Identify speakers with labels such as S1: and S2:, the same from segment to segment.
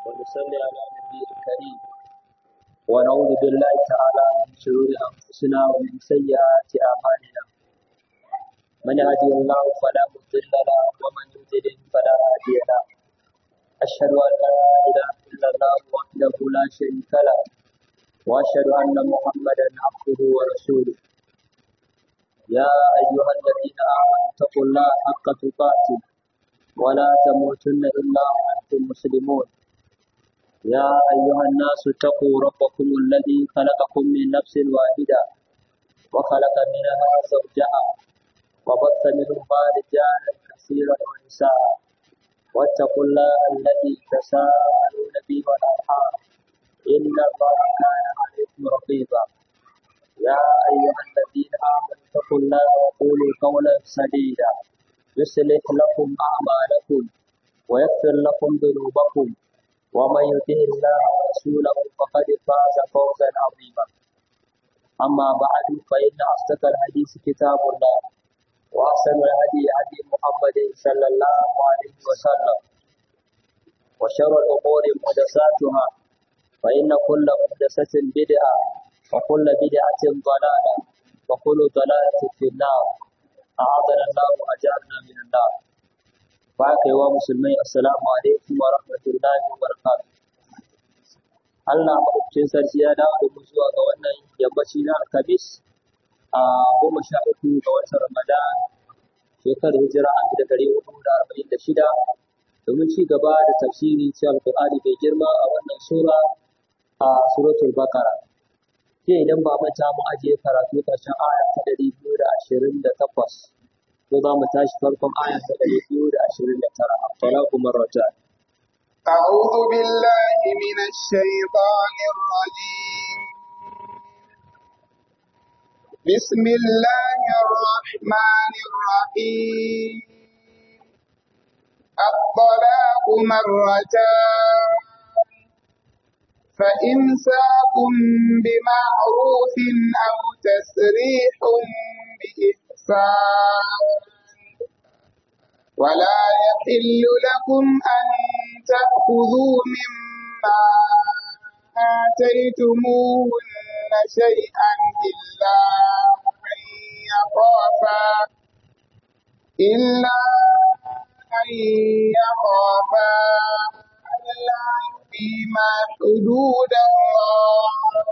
S1: ونصلي على نبي الكريم ونعوذ بالله تعالى من شرور أنفسنا ومن سيئات أعمالنا من يهدي الله فلا مضل له ومن يضلل فلا هادي له أشهد أن لا إله إلا الله وحده لا شريك له وأشهد أن محمدا عبده ورسوله يا أيها الذين آمنوا اتقوا الله حق تقاته ولا تموتن إلا وأنتم مسلمون يا أيها الناس اتقوا ربكم الذي خلقكم من نفس واحدة وخلق منها زوجها وبث منهما رجالا كثيرا ونساء واتقوا الله الذي تساءلون به والأرحام إن الله كان عليكم رقيبا يا أيها الذين آمنوا اتقوا الله وقولوا قولا سديدا يصلح لكم أعمالكم ويغفر لكم ذنوبكم ومن يطع الله ورسوله فقد فاز فوزا عظيما أما بعد فإن أصدق الحديث كتاب الله وأحسن الهدي هدي محمد صلى الله عليه وسلم وشر الأمور محدثاتها فإن كل محدثة بدعة وكل بدعة ضلالة وكل ضلالة في النار أعاذنا الله وأجارنا من النار baka yi wa musulmai assalamu alaikum wa rahmatullahi wa barakatuh Allah maɗaukakin sarki ya dawo da mu zuwa ga wannan yammaci na alkamis a goma sha uku ga watan ramadan shekarar hijira an da ɗari hudu da arba'in da shida domin ci gaba da tafsiri ci alƙur'ani mai girma a wannan sura a suratul bakara ke idan ba manta mu ajiye karatu ƙarshen aya ta ɗari biyu da ashirin da takwas ko za mu tashi farkon aya ta ɗari biyu da ashirin da tara a talaku marrata.
S2: أعوذ بالله من الشيطان الرجيم بسم الله الرحمن الرحيم الطلاق مرتان فإمساك بمعروف أو تسريح بإحسان ولا يحل لكم أن تأخذوا مما آتيتموهن شيئا إلا أن يخافا إلا أن يخافا ألا يقيما حدود الله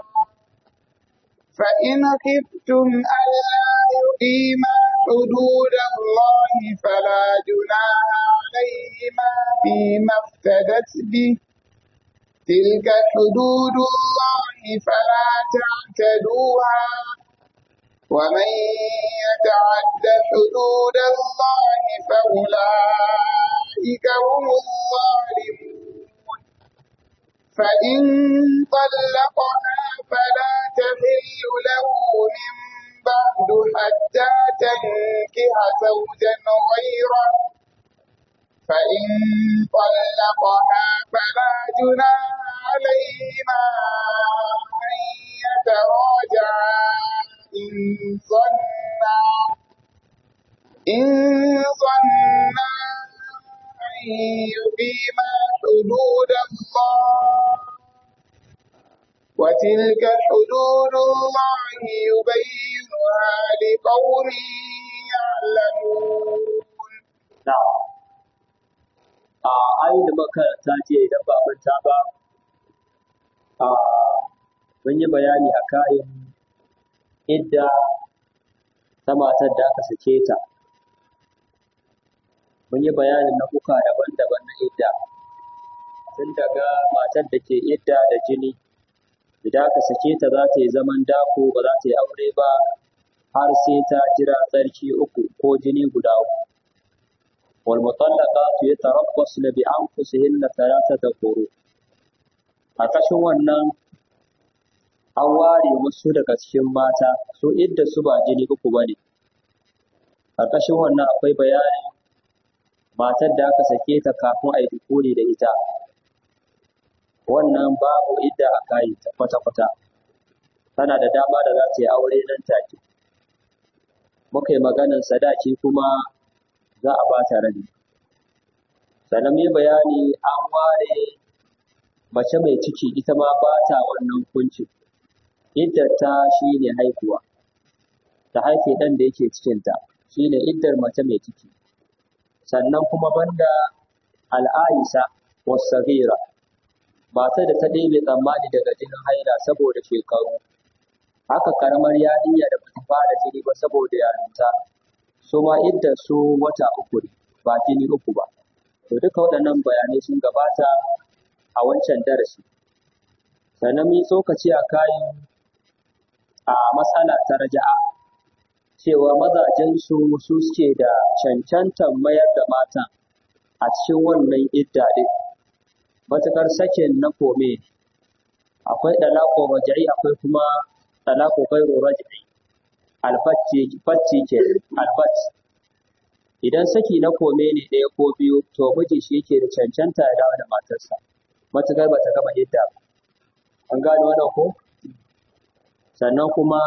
S2: فإن خفتم ألا يقيما حدود الله فلا جناح عليهما فيما افتدت به تلك حدود الله فلا تعتدوها ومن يتعد حدود الله فأولئك هم الظالمون فإن طلقها فلا تحل له من بعد حتى تنكح زوجا غيره فإن طلقها فلا جناح عليهما أن يتراجعا إن ظنا إن ظنا أن يقيما حدود الله وتلك حدود الله يبينها لقوم يعلمون
S1: Na'am. A ayin da makaranta ce idan ba manta ba, a mun yi bayani a kayan idda ta matar da aka sake ta. Mun yi bayanin nau'uka daban-daban na idda. Tun daga matar da ke idda da jini, idan aka sake ta za ta yi zaman dako ba za ta yi aure ba har sai ta jira tsarki uku ko jini guda uku. wal mutallaqatu yatarabbasna bi anfusihinna thalathata quru a kashin wannan an ware wasu daga cikin mata su idda su ba jini uku bane a kashin wannan akwai bayani matar da aka sake ta kafin a yi dukuri da ita wannan babu idda a kayi ta kwata-kwata tana da dama da za ta yi aure nan take muka yi maganin sadaki kuma za a ba ta rabi sannan mai bayani an ware mace mai ciki ita ma ba ta wannan hukuncin iddar ta shine haihuwa ta haife ɗan da yake cikinta shine iddar mace mai ciki sannan kuma banda al'aisa wasagira matar da ta ɗebe tsammani daga jinin haila saboda shekaru haka karamar yarinya da bata fara jini ba saboda yarinta su ma iddar su wata uku ne ba jini uku ba to duka waɗannan bayanai sun gabata a wancan darasi sannan mun tsokaci a kayan a matsala ta raja'a cewa mazajensu su suke da cancantar mayar da mata a cikin wannan idda ɗin matuƙar sakin na kome akwai ɗalaƙo raja'i akwai kuma ɗalaƙo gairu raja'i alfacci ke alfacci idan saki na kome ne ɗaya ko biyu to miji shi yake da cancanta ya dawo da matarsa matuƙar ba ta gama idda ba an gane wannan ko sannan kuma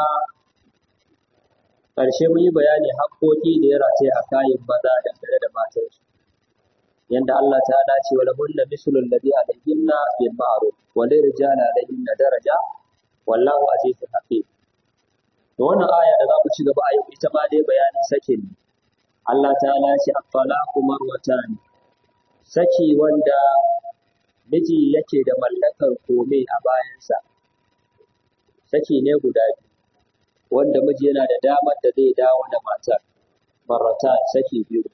S1: ƙarshe mun yi bayani haƙƙoƙi da ya rataya a kayan maza dangane da matarsu yanda Allah ta dace wa lahunna mislu alladhi alayhinna bil ma'ruf wa lil rijali alayhinna daraja wallahu azizun hakim to wannan aya da za mu ci gaba a yau ita ma dai bayanin sakin ne Allah ta ce at-talaqu marwatan saki wanda miji yake da mallakar kome a bayansa saki ne guda biyu wanda miji yana da damar da zai dawo da matar marrata saki biyu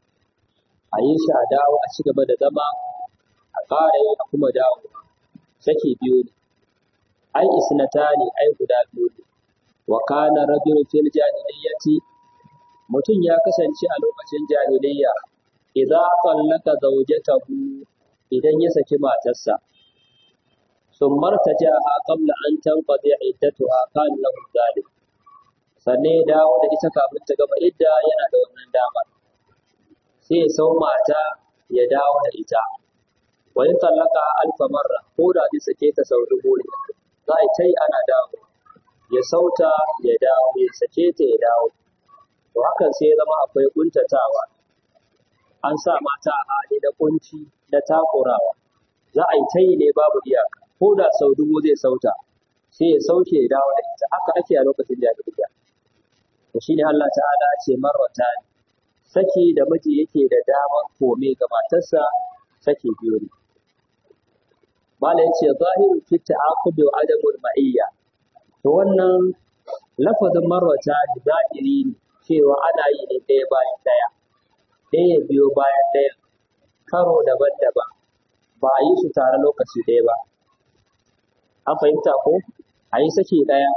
S1: a yi shi a dawo a ci gaba da zama a ƙara yi a kuma dawo saki biyu ne ai isnata ne ai guda biyu ne wa kana rajulun fil jahiliyyati mutum ya kasance a lokacin jahiliyya idza tallaka zawjatahu idan ya saki matarsa sun martajaha qabla an tanqadi iddatuha kana lahu zalim sannan ya dawo da ita kafin ta gama idda yana da wannan damar sai ya sau mata ya dawo da ita wa in tallaka alfa marra ko da zai sake ta sau dubu ne za a ta yi ana dawo ya sauta ya dawo ya sake ta ya dawo to hakan sai ya zama akwai kuntatawa an sa mata a hali na kunci na takurawa za a yi ta yi ne babu iyaka ko da sau dubu zai sauta sai ya sauke ya dawo da ita haka ake a lokacin jahiliya to shine Allah ta'ala ce marwata saki da miji yake da damar kome ga matarsa saki biyu ne Mala yace zahiru fi ta'aqubi wa adamul ma'iyya to wannan lafazin marwata zahiri ne cewa ana yi ne ɗaya bayan ɗaya ɗaya biyo bayan ɗaya karo daban-daban ba a yi su tare lokaci ɗaya ba an fahimta ko a yi saki ɗaya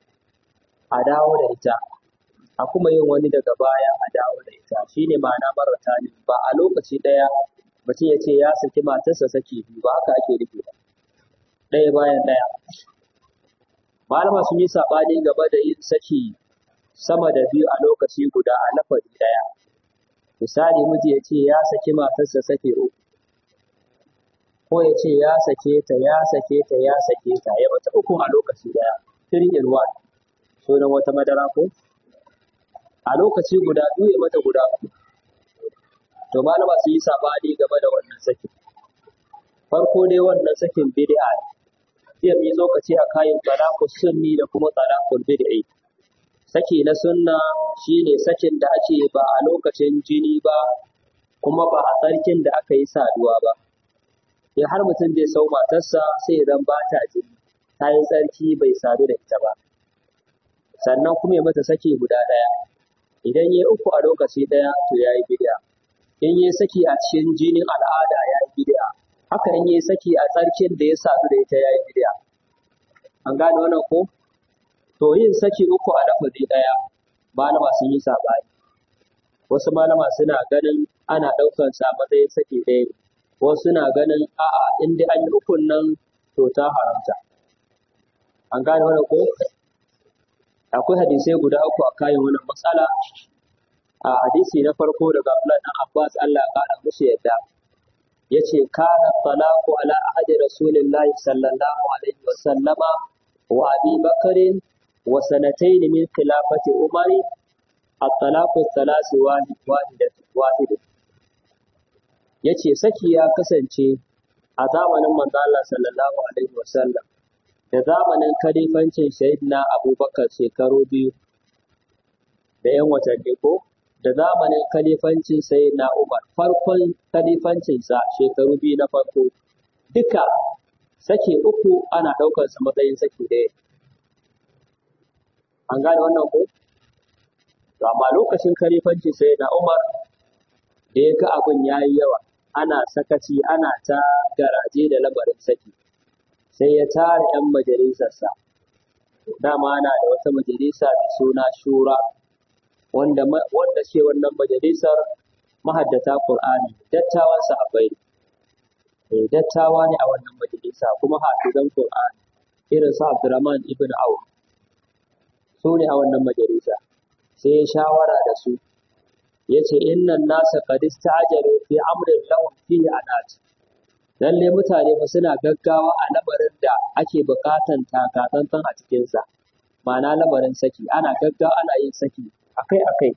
S1: a dawo da ita a kuma yin wani daga baya a dawo da ita shine ma'ana marata ne ba a lokaci ɗaya mutum ya ce ya saki matarsa saki biyu ba haka ake nufi ba ɗaya bayan ɗaya malama sun yi saɓani game da yin saki sama da biyu a lokaci guda a lafazi ɗaya misali miji ya ce ya saki matarsa saki uku ko ya ce ya sake ta ya sake ta ya sake ta ya mata uku a lokaci ɗaya three in one sunan wata madara ko a lokaci guda biyu ya mata guda uku to malama su yi sabani game da wannan sakin farko dai wannan sakin bid'a ne jiya mu yi lokaci a kayan talaqu sunni da kuma talaqul bid'i saki na sunna shine sakin da ake ba a lokacin jini ba kuma ba a tsarkin da aka yi saduwa ba in har mutum zai sau matarsa sai ya zan ba ta jini ta yi tsarki bai sadu da ita ba sannan kuma ya mata saki guda ɗaya idan ya uku a lokaci ɗaya to ya yi bid'a in ya saki a cikin jinin al'ada ya yi bid'a haka in ya saki a tsarkin da ya sadu da ita ya yi bid'a an gane wannan ko to yin saki uku a lafazi ɗaya malama sun yi saɓani wasu malama suna ganin ana ɗaukar sa matsayin saki ɗaya ne wasu suna ganin a'a in dai an yi ukun nan to ta haramta an gane wannan ko akwai hadisai guda uku a kayan wannan matsala a hadisi na farko daga Abdullah dan Abbas Allah ya kara musu yadda yace kana talaqu ala ahadi rasulillahi sallallahu alaihi wa sallama wa abi bakrin wa sanatayn min khilafati umari at-talaqu thalath wahid wahidat wahid yace saki ya kasance a zamanin manzo Allah sallallahu alaihi wasallam da zamanin kalifancin Sayyidina Abubakar shekaru biyu da ‘yan watanni ko da zamanin kalifancin Sayyidina Umar farkon kalifancinsa shekaru biyu na farko duka sake uku ana ɗaukar sa matsayin sake ɗaya. An gane wannan ko? To amma lokacin kalifancin Sayyidina Umar da ya ga abin ya yi yawa ana sakaci ana ta garaje da labarin saki sai ya tara 'yan majalisarsa dama ana da wata majalisa mai suna shura wanda wanda ke wannan majalisar mahaddata Qur'ani dattawan sahabbai ne dattawa ne a wannan majalisa kuma hafizan Qur'ani irin su Abdurrahman ibn Auf su ne a wannan majalisa sai ya shawara da su yace innan nasa qad ista'jalu fi amrin lahum fihi anat lalle mutane fa suna gaggawa a labarin da ake bukatan takatsantsan a cikin sa ma'ana labarin saki ana gaggawa ana yin saki akai akai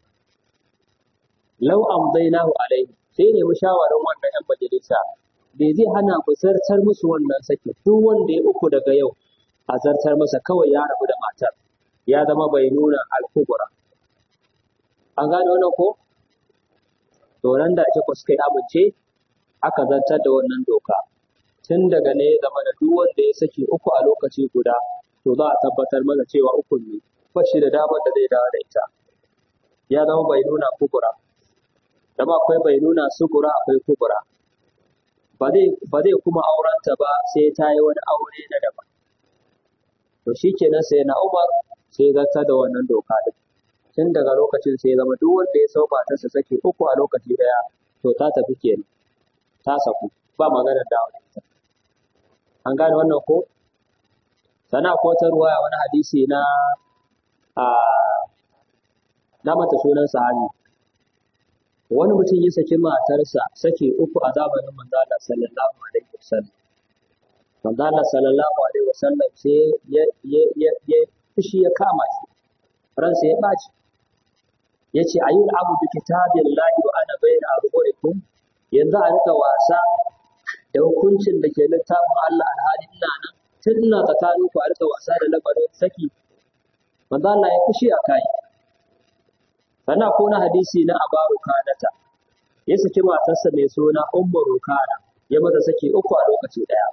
S1: law amdainahu alaihi sai ne mushawarin wannan yan majalisa bai zai hana ku zartar musu wannan saki duk wanda ya uku daga yau a zartar masa kawai ya rabu da matar ya zama bai nuna alkubura an gane wannan ko to nan da ake suka yi amince aka zartar da wannan doka tun daga ne ya zama da duk wanda ya saki uku a lokaci guda to za a tabbatar mana cewa uku ne ba shi da damar da zai dawo da ita ya zama bai nuna kubura da ba akwai bai nuna sugura akwai kubura ba zai kuma aurenta ba sai ta yi wani aure na daban to shi kenan sai na umar sai zartar da wannan doka din tun daga lokacin sai zama duk wanda ya sau matarsa sake uku a lokaci daya to ta tafi kenan ta saku ba maganar dawo da ita an gane wannan ko sana ko ta ruwaya wani hadisi na a na mata sunan sahabi wani mutum ya saki matarsa sake uku a zamanin manzo Allah sallallahu alaihi wasallam manzo Allah sallallahu alaihi wasallam sai ya ya ya ya fushi ya kama shi ransa ya ɓaci ya ce a yi abu bi kitabin lahi wa ana bai da abubuwan yanzu a rika wasa da hukuncin da ke littafin Allah alhali ina nan tun ina tsakanin ku a rika wasa da labarin saki manzo Allah ya fushi a kai sannan ko na hadisi na abaru kanata ya saki matarsa mai suna ummu rukana ya mata saki uku a lokaci daya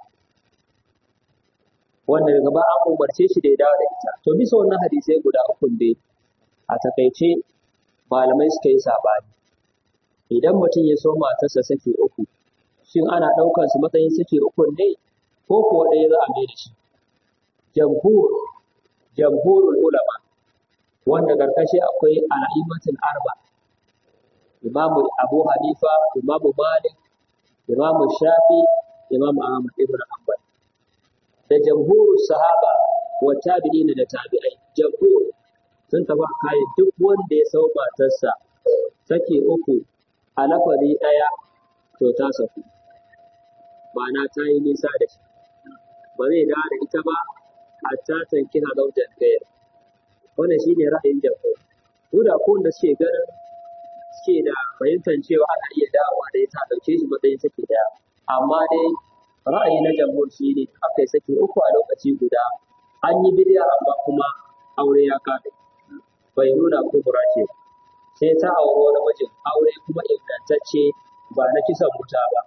S1: wanda daga ba an umarce shi da ya dawo da ita to bisa wannan hadisai guda uku dai a takaice malamai suka yi sabani idan mutum ya so matarsa saki uku shin ana ɗaukar su matsayin saki uku ne ko kuwa ɗaya za a mai da shi jamhur jamhurul ulama wanda karkashi akwai al'immatul arba imamu abu hanifa imamu malik imamu shafi imamu ahmad ibn hanbal da jamhurul sahaba wa tabi'in da tabi'ai jamhur sun tafi kayan duk wanda ya sau matarsa sake uku a lafari ɗaya to ta saku ma'ana ta yi nisa da shi ba zai dawo da ita ba hatta tankina zaujan ɗaya wannan shi ne ra'ayin jamhur ko da ko wanda suke ganin suke da fahimtar cewa ana iya dawowa da ita ɗauke shi matsayin sake ɗaya amma dai ra'ayi na jamhur shi ne aka yi sake uku a lokaci guda an yi bidiya amma kuma aure ya kaɗe bai nuna kubura ce sai ta auri wani mijin aure kuma ingantacce ba na kisan wuta ba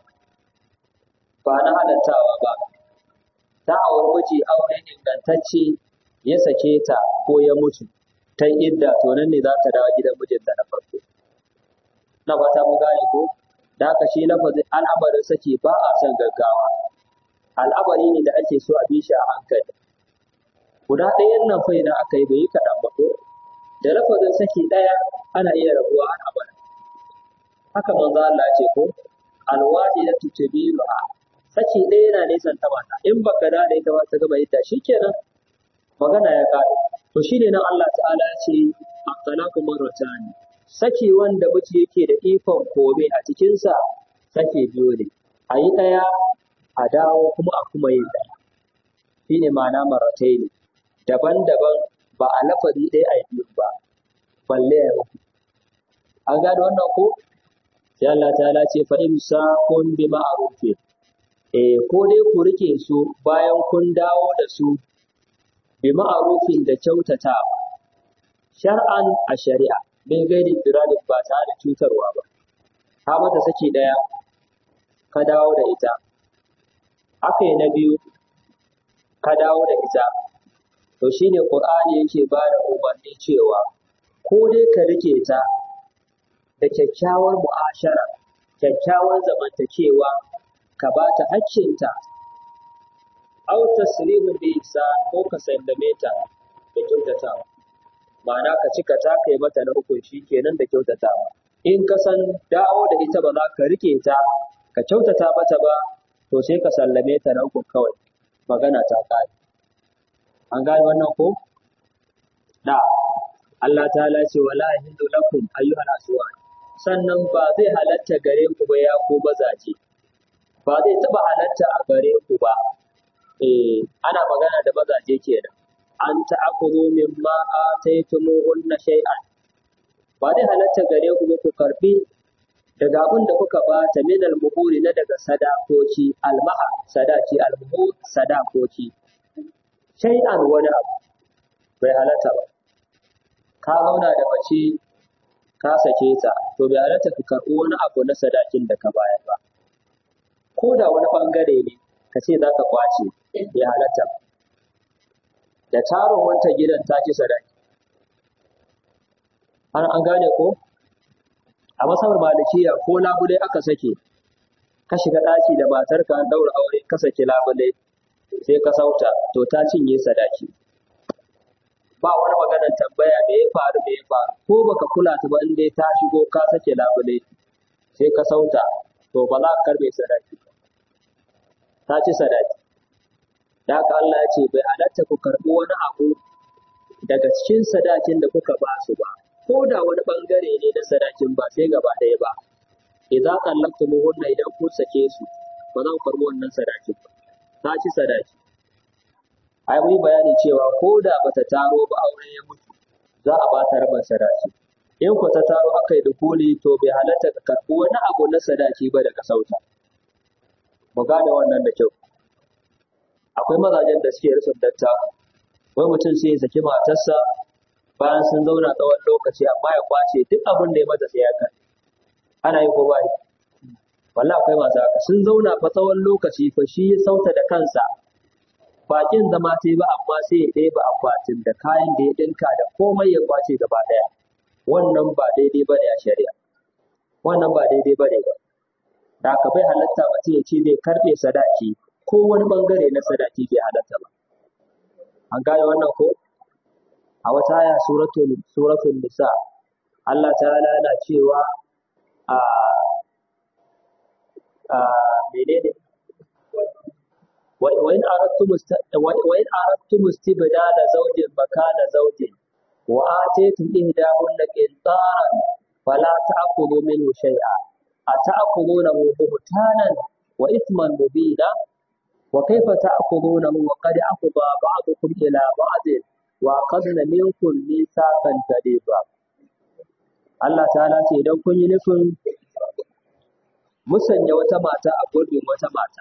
S1: ba na halattawa ba ta auri miji aure ingantacce ya sake ta ko ya mutu ta idda to nan ne za ta dawo gidan mijinta na farko na fata mu gane ko da haka shi lafazin al'amarin saki ba a son gaggawa al'amari ne da ake so a bi shi a hankali guda ɗayan nan fa idan aka yi bai yi kaɗan ba ko da lafazin saki ɗaya ana iya rabuwa har abada haka manzo Allah ce ko alwadi da tutabiruha saki ɗaya yana nisan ta mata in baka da ita ba ta gaba ita shikenan magana ya kare to shine nan Allah ta'ala ya ce at-talaqu marratan saki wanda miji yake da ikon kome a cikin sa saki biyu ne a yi ɗaya a dawo kuma a kuma yin ɗaya shine ma'ana marratai ne daban-daban ba a lafazi ɗaya a yi biyu ba balle ya uku an gane wannan ko sai Allah ta'ala ce fa imsakun bi ma'rufin eh ko dai ku rike su bayan kun dawo da su bi ma'arufin da kyautata shar'an a shari'a bin gairi diralin ba tare da cutarwa ba ka mata saki ɗaya ka dawo da ita aka yi na biyu ka dawo da ita to shine qur'ani yake ba da umarni cewa ko dai ka rike ta da kyakkyawar mu'ashara kyakkyawar zamantakewa ka ba ta hakkinta aw tasrihun bi ihsan ko ka sallame ta da kyautatawa ma'ana ka cika ta kai mata na hukun shi kenan da kyautatawa in ka san dawo da ita ba za ka rike ta ka kyautata mata ba to sai ka sallame ta na hukun kawai magana ta kare an gane wannan ko da Allah ta ce wala yahillu lakum ayyuhal aswad sannan ba zai halatta gare ku ba ya ku bazaje ba zai taba halatta a gare ku ba eh ana magana da mazaje kenan an ta'khudhu mimma ataytumuhunna shay'an ba zai halatta gare ku ba ku karbi daga abin da kuka bata min al-muhuri na daga sadakoci al-maha sadaki al-muhur sadakoci shay'an wani abu bai halatta ba ka zauna da mace ka sake ta to bai halatta ka karɓi wani abu na sadakin da ka bayar ba ko da wani ɓangare ne ka ce za ka kwace bai halatta ba da tarin wanta gidan ta ci sadaki an an gane ko a masabar malikiya ko labule aka sake ka shiga ɗaki da matarka an ɗaura aure ka sake labule sai ka sauta to ta cinye sadaki ba wani maganar tambaya me ya faru me ya faru ko baka kula ta ba in dai ta shigo ka sake labule sai ka sauta to ba za ka karbe sadaki ba ta ci sadaki da haka Allah ya ce bai halatta ku karɓi wani abu daga cikin sadakin da kuka ba su ba ko da wani bangare ne na sadakin ba sai gaba ɗaya ba idza qallaqtumuhunna idan kun sake su ba za ku karɓi wannan sadakin ba ta ci sadaki ai mun bayani cewa ko da bata taro ba aure ya mutu za a ba ta rabin sadaki in ku ta taro aka yi dukuli to bai halatta ka karɓi wani abu na sadaki ba daga sauta mu gane wannan da kyau akwai mazajen da suke rasa datta wai mutum sai ya saki matarsa bayan sun zauna tsawon lokaci amma ya kwace duk abin da ya mata sai ya kai ana yi ko ba yi wallahi akwai masu haka sun zauna fa tsawon lokaci fa shi ya sauta da kansa bakin zama ta yi ba amma sai ya ɗeba akwatin da kayan da ya ɗinka da komai ya kwace gaba ɗaya wannan ba daidai ba ne a shari'a wannan ba daidai ba ne ba da aka bai halatta mutum ya ce zai karɓe sadaki ko wani ɓangare na sadaki bai halatta ba an gane wannan ko a wata aya suratul suratul nisa Allah ta'ala yana cewa a a menene وإن أردتم است... وإن أردتم استبدال زوج مكان زوج وآتيتم إحداهن قنطارا فلا تأخذوا منه شيئا أتأخذونه بهتانا وإثما مبينا وكيف تأخذونه وقد أفضى بعضكم إلى بعض وأخذن منكم ميثاقا غليظا Allah ta'ala ce idan kun yi nufin musanya wata mata a gurbin wata mata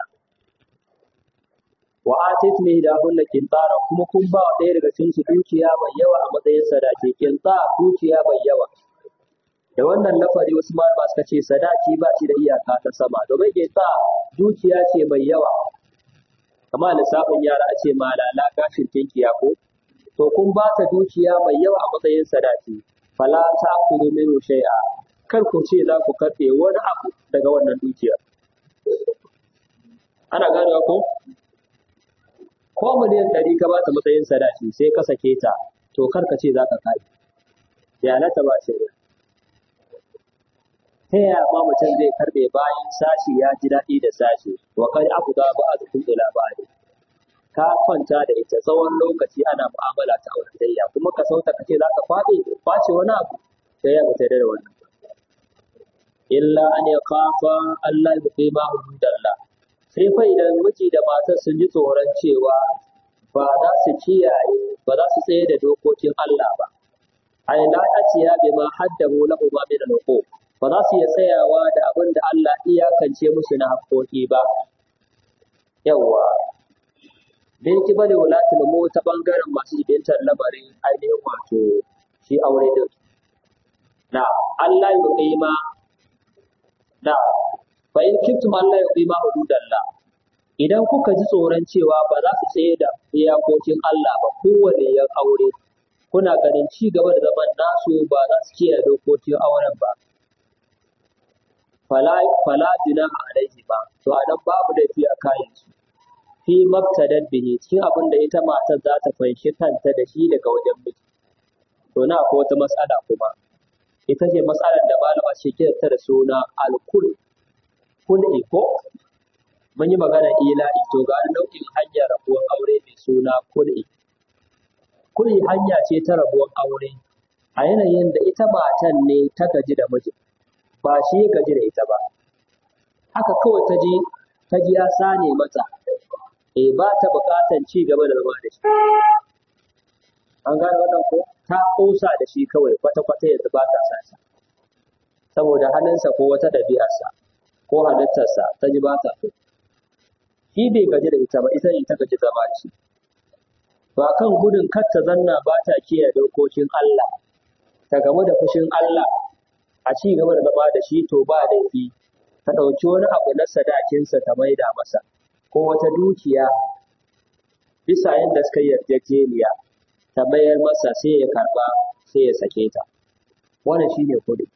S1: wa atit ne da hunna kintara kuma kun ba ɗaya daga cikin su dukiya mai yawa a matsayin sadaki kinta dukiya mai yawa da wannan lafari wasu malama suka ce sadaki ba shi da iyaka ta sama domin kinta dukiya ce mai yawa kamar lissafin yara a ce malala gashin tinkiya ko to kun ba ta dukiya mai yawa a matsayin sadaki fala ta kudu min shay'a kar ku ce za ku karɓe wani abu daga wannan dukiyar ana ganewa ko ko miliyan ɗari ka ba ta matsayin sadaki sai ka sake ta to kar ka ce za ka kai ya na ta ba shari'a ta yaya ma mutum zai karɓe bayan sashi ya ji daɗi da sashi wa kai abu ga ba a zukun ila ba ne ka kwanta da ita tsawon lokaci ana mu'amala ta auratayya kuma ka sauta ka ce za ka faɗi face wani abu ta yaya mutum da wannan illa an ya kafa Allah ya fi ma hududallah sai fa idan miji da matar sun ji tsoron cewa ba za su kiyaye ba za su tsaye da dokokin Allah ba ai la atiya bi ma haddamu lahu ma min al ba za su iya tsayawa da abin da Allah iyakance musu na haƙoƙi ba yawwa bin kibali wulatul mu ta bangaren masu jibintar labarin ainihin wato shi aure din na Allah ya qima na fa in kuntum Allah ya qima hududallah idan kuka ji tsoron cewa ba za su tsaye da iyakokin Allah ba kowane yan aure kuna ganin ci gaba da zaman nasu ba za su kiyaye dokokin auren ba fala fala junaha alaihi ba to anan babu laifi a kayan su fi mabtadad bihi cikin abin da ita matar za ta fanshi kanta da shi daga wajen miji to na akwai wata matsala kuma ita ce matsalar da malama ce ta da suna alkul kul'i ko mun yi magana ila'i to ga nau'in hanyar rabuwar aure mai suna kul'i kul'i hanya ce ta rabuwar aure a yanayin da ita matan ne ta gaji da miji ba shi ya gaji da ita ba haka kawai ta ji ta ji ya sane mata eh ba ta buƙatan ci gaba da zama da shi an gane wannan ko ta ƙosa da shi kawai kwata-kwata yanzu ba ta sa shi saboda halinsa ko wata ɗabi'arsa ko halittarsa ta ji ba ta so shi bai gaji da ita ba ita ne ta gaji zama da shi ba kan gudun kar ta zanna ba ta kiyaye dokokin Allah ta gamu da fushin Allah a ci gaba da zama da shi to ba laifi ta ɗauki wani abu na sadakinsa ta maida masa ko wata dukiya bisa yadda suka yi yarjejeniya ta mayar masa sai ya karba sai ya sake ta wannan shine kuɗi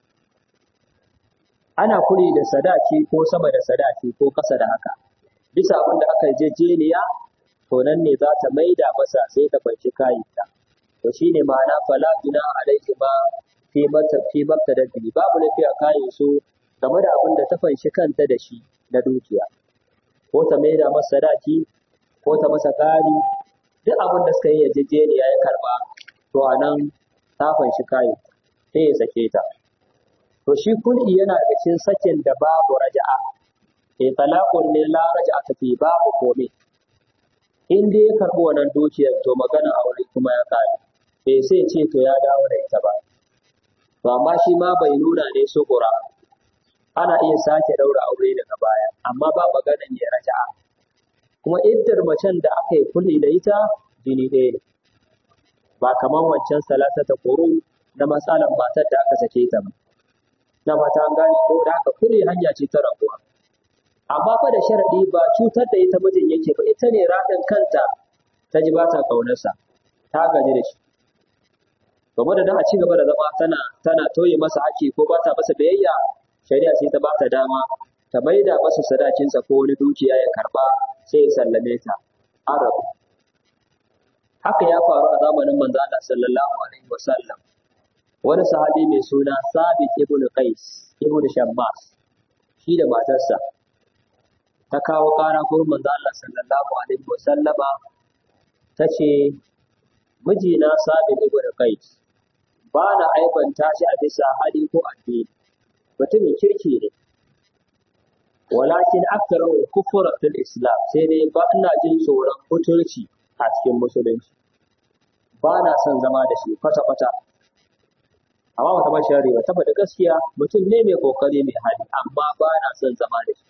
S1: ana kuri da sadaki ko sama da sadaki ko ƙasa da haka bisa abin da aka yarjejeniya to nan ne za ta maida masa sai ta fanci kayanta to shine ma'ana fala juna alaihi ma fi mata fi da bihi babu lafi a kayan su game da abin da ta fanshi kanta da shi na dukiya ko ta maida masa sadaki ko ta masa kari duk abin da suka yi yarjejeniya ya karba to a nan ta fanshi kayan sai ya sake ta to shi kul'i yana da cikin sakin da babu raja'a eh talaqun ne la raja'a fi babu komai in dai ya karɓi wannan dukiyar to magana aure kuma ya kare bai sai ce to ya dawo da ita ba to amma shi ma bai nuna ne sukura ana iya sake ɗaura aure daga baya amma ba maganan ya raja'a kuma iddar macen da aka yi kuli da ita jini ɗaya ne ba kamar wancan salasa ta koro na matsalar matar da aka sake ta ba na mata an gane ko da aka kuli hanya ce ta rabuwa amma fa da sharadi ba cutar da ita mijin yake ba ita ne raɗin kanta ta ji ba ta ƙaunarsa ta gaji da shi game da dan a ci gaba da zama tana tana toye masa haƙƙi ko ba ta masa biyayya shari'a sai ta ba ta dama ta maida masa sadakinsa ko wani dukiya ya karba sai ya sallame ta arabu haka ya faru a zamanin manzo Allah sallallahu alaihi wasallam wani sahabi mai suna Sabit ibn Qais ibn Shammas shi da matarsa ta kawo ƙara gurin manzo Allah sallallahu alaihi wa sallama ta ce mijina Sabit ibn Qais ba na aibanta shi a bisa hali ko addini mutumin kirki ne walakin aktaru kufra fil islam sai dai ba ina jin tsoron butulci a cikin musulunci ba na son zama da shi kwata kwata amma wata ba shari ba tabbata gaskiya mutum ne mai kokari mai hali amma ba na son zama da shi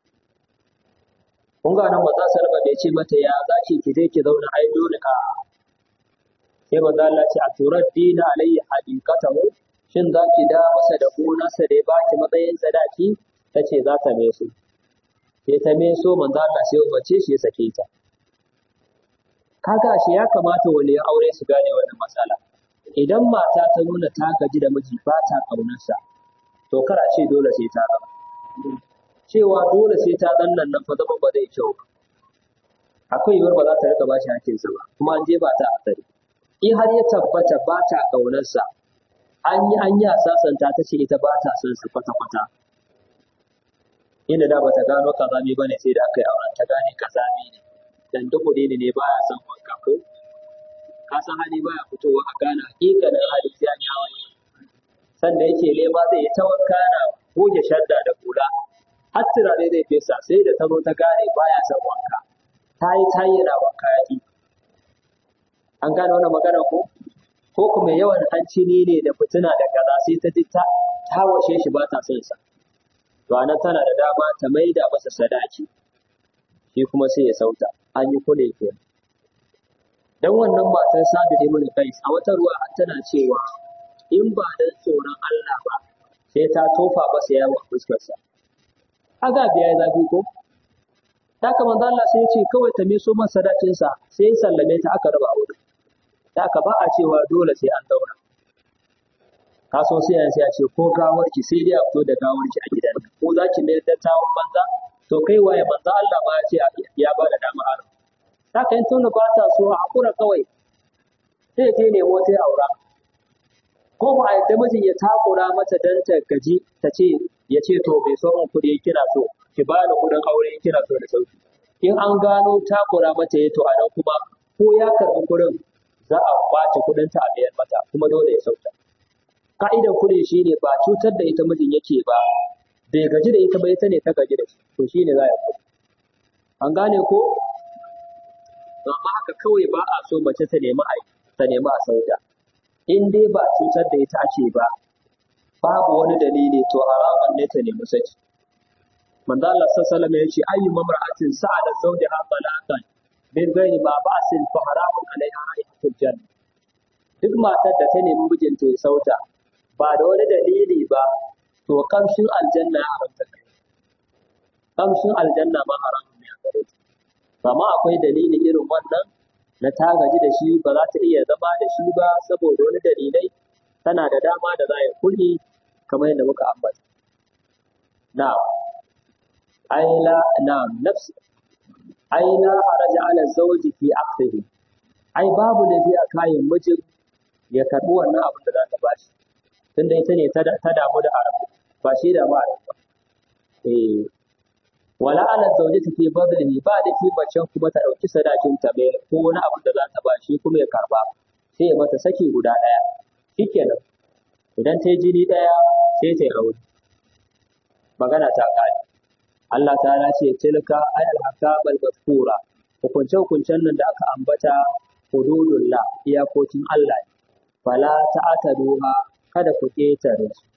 S1: kun ga nan maza salma bai ce mata ya za ki ki je ki zauna ai dole a sai maza Allah ce a turar dina alayhi haqiqatahu shin za ki da masa da gonarsa da ya baki matsayin sadaki ta ce za ta meso sai ta meso manzo Allah sai umarce shi ya sake ta kaga shi ya kamata wani ya aure su gane wannan matsala idan mata ta nuna ta gaji da miji ba ta ƙaunarsa to kar a ce dole sai ta zama cewa dole sai ta zannan nan fa zama ba zai kyau ba akwai yiwuwar ba za ta rika bashi hakinsa ba kuma an je ba ta asali in har ya tabbata ba ta ƙaunarsa an yi an yi sasanta ta ce ita ba ta son sa kwata kwata inda da ba ta gano kazami ba ne sai da aka yi auren ta gane kazami ne dan duk ne ne baya son wanka ko ka san hali baya fitowa a gane hakikanin hali sai an yawon sanda yake nema zai yi ta wanka na goge shadda da kula har turare zai fesa sai da ta zo ta gane baya son wanka ta yi ta yi wanka ya an gane wannan magana ko ko kuma yawan hanci ne ne da fitina da kaza sai ta ji ta ta washe shi ba ta son sa to anan tana da dama ta maida masa sadaki shi kuma sai ya sauta an yi kule ke dan wannan matar Sabit ibn Qais a wata ruwa har tana cewa in ba dan tsoron Allah ba sai ta tofa masa yawo a fuskarsa aga biya zafi ko ta kama Allah sai ya ce kawai ta meso masa sadakinsa sai ya sallame ta aka raba aure da aka ba a cewa dole sai an daura ka so sai sai ya ce ko gawarki sai dai a fito da gawarki a gidan ko za ki mayar da tawon banza to kai waye manzo Allah ma ya ce ya ba da dama aro haka in tunda ba ta so a hakura kawai sai je ne wata aura ko ba a yadda mijin ya takura mata dan ta gaji ta ce ya ce to bai so mun kuɗi kina so ki ba ni kuɗin aure kina so da sauki in an gano takura mata ya to a nan kuma ko ya karɓi kuɗin za a kwace kuɗin ta a mayar mata kuma dole ya sauta ka'idar kuɗi shine ba cutar da ita mijin yake ba bai gaji da ita ba ita ne ta gaji da shi to shine za ya kuɗi an gane ko amma haka kawai ba a so mace ta nemi a ta nemi a sauta in dai ba cutar da ita ake ba babu wani dalili to haraman ne ta nemi saki manzo Allah sallallahu alaihi wasallam ya ce ayyu mamra'atin sa'ala zawjaha talaqan min ghairi ma ba'sin fa haramun alaiha hayyatul janna duk matar da ta nemi mijinta ya sauta ba da wani dalili ba to kamshin aljanna ya haramta kai kamshin aljanna ma haramun ne a gare ta amma akwai dalili irin wannan na ta gaji da shi ba za ta iya zama da shi ba saboda wani dalilai tana da dama da za ya kulli kamar yadda muka ambata na ai la na nafsi ai la haraja ala zawji fi aqdihi ai babu laifi a kayan mijin ya karbi wannan abin da za ta bashi tunda ita ne ta damu da haram ba shi da ba eh wala ala zawjati fi badlihi ba da fi macen kuma ta dauki sadakin ta bai ko wani abin da za ta bashi kuma ya karba sai ya mata saki guda daya shikenan idan ta yi jini daya sai ta yi aure magana ta kare Allah ta ce tilka ayal hakabal mazkura hukunce hukuncen nan da aka ambata hududullah iyakokin Allah ne fala ta'taduha kada ku ketare su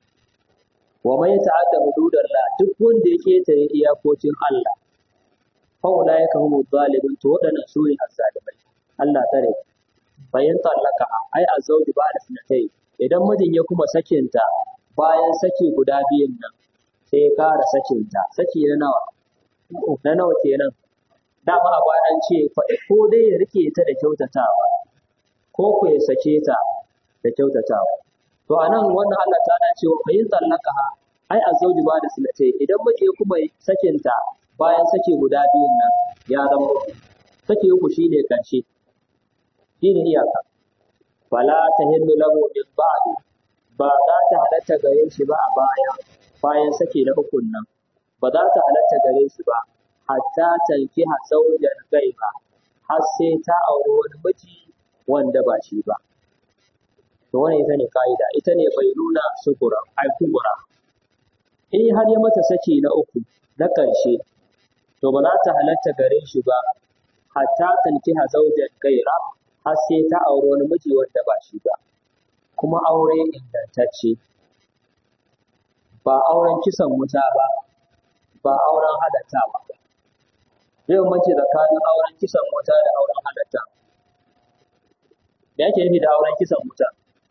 S1: wa mai ta'adda hududallah duk wanda ya ketare iyakokin Allah fa ulaika humu zalimun to wadannan su ne azzalimai Allah tare bayan tallaka ai azauji ba da sinatai idan mijin ya kuma sakinta bayan saki guda biyun nan sai ya kara sakinta saki na nawa na nawa kenan dama a baya an ce ko dai ya rike ta da kyautatawa ko ku ya sake ta da kyautatawa to anan wannan Allah ta na cewa fa yin tsallaka ai azauji ba da sinatai idan mace kuma sakinta bayan sake guda biyun nan ya zama sake uku shine karshe shine iyaka fala tahillu lahu min ba'di ba za ta halatta gare shi ba a baya bayan sake na ukun nan ba za ta halatta gare shi ba hatta tankiha zawjan gaiba har sai ta auri wani miji wanda ba shi ba to wannan ita ne ka'ida ita ne bai nuna sukura ai kubura in har ya mata saki na uku na ƙarshe to ba za ta halatta gare shi ba hatta tankiha zawjan gaira har sai ta auri wani miji wanda ba shi ba kuma aure ingantacce ba auren kisan wuta ba ba auren halatta ba zai mace tsakanin auren kisan wuta da auren halatta me yake nufi da auren kisan wuta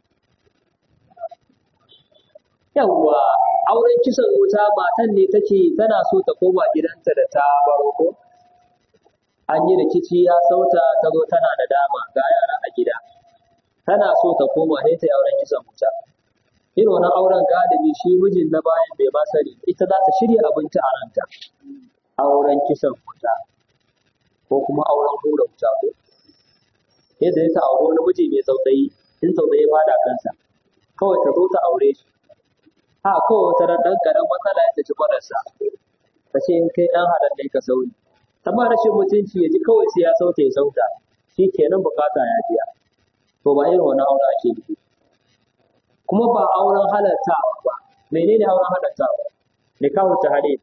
S1: yawwa auren kisan wuta matan ne take tana so ta koma gidanta da ta baro ko an yi rikici ya sauta ta zo tana da dama ga yara a gida tana so ta koma sai ta yi auren kisan wuta irin wannan auren galibi shi mijin na bayan bai ba sani ita za ta shirya abinci a ranta auren kisan wuta ko kuma auren hura wuta ko yadda ya ta auri wani miji mai tsautsayi in tsautsayi ba da kansa kawai ta zo ta aure shi ha kawai wata ran ɗan ƙaran matsala ya tafi kwararsa ta ce in kai ɗan haɗar ne ka sauri amma rashin mutunci ya ji kawai sai ya sauta ya sauta shi kenan bukata ya biya to ba irin wani aure ake nufi kuma ba auren halattawa ba menene auren halattawa nikahu tahlil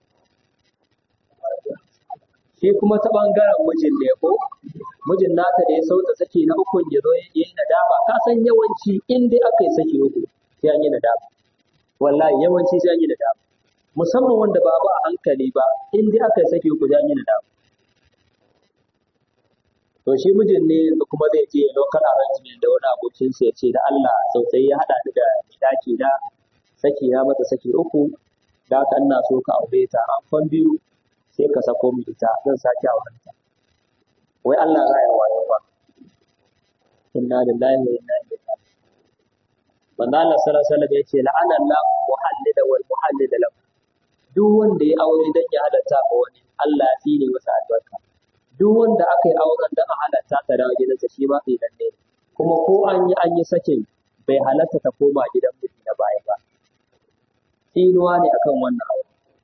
S1: shi kuma ta bangaren mijin ne ko mijin nata da ya sauta saki na ukun ya zo ya yi nadama ka san yawanci in dai aka yi saki uku sai an yi nadama wallahi yawanci sai an yi nadama musamman wanda ba ba a hankali ba in dai aka yi saki uku sai an yi nadama to shi mijin ne yanzu kuma zai je local arrangement da wani abokinsa ya ce da Allah tsautsayi ya haɗa ni da daki na saki na mata saki uku da haka ina so ka aure ta an kwan biyu sai ka sako mu ita zan sake auren ta wai Allah za ya wayo ba inna lillahi wa inna ilaihi raji'un manzo Allah sallallahu alaihi wasallam yace la'ana Allah muhallida wal muhallida lahu duk wanda ya aure dan ya halatta ga wani Allah ya tsine masa albarka duk wanda aka yi auren dan a halatta ta dawo gidansa shi ma sai dan ne kuma ko an yi an yi sakin bai halatta ta koma gidan miji na baya ba tsinuwa ne akan wannan aure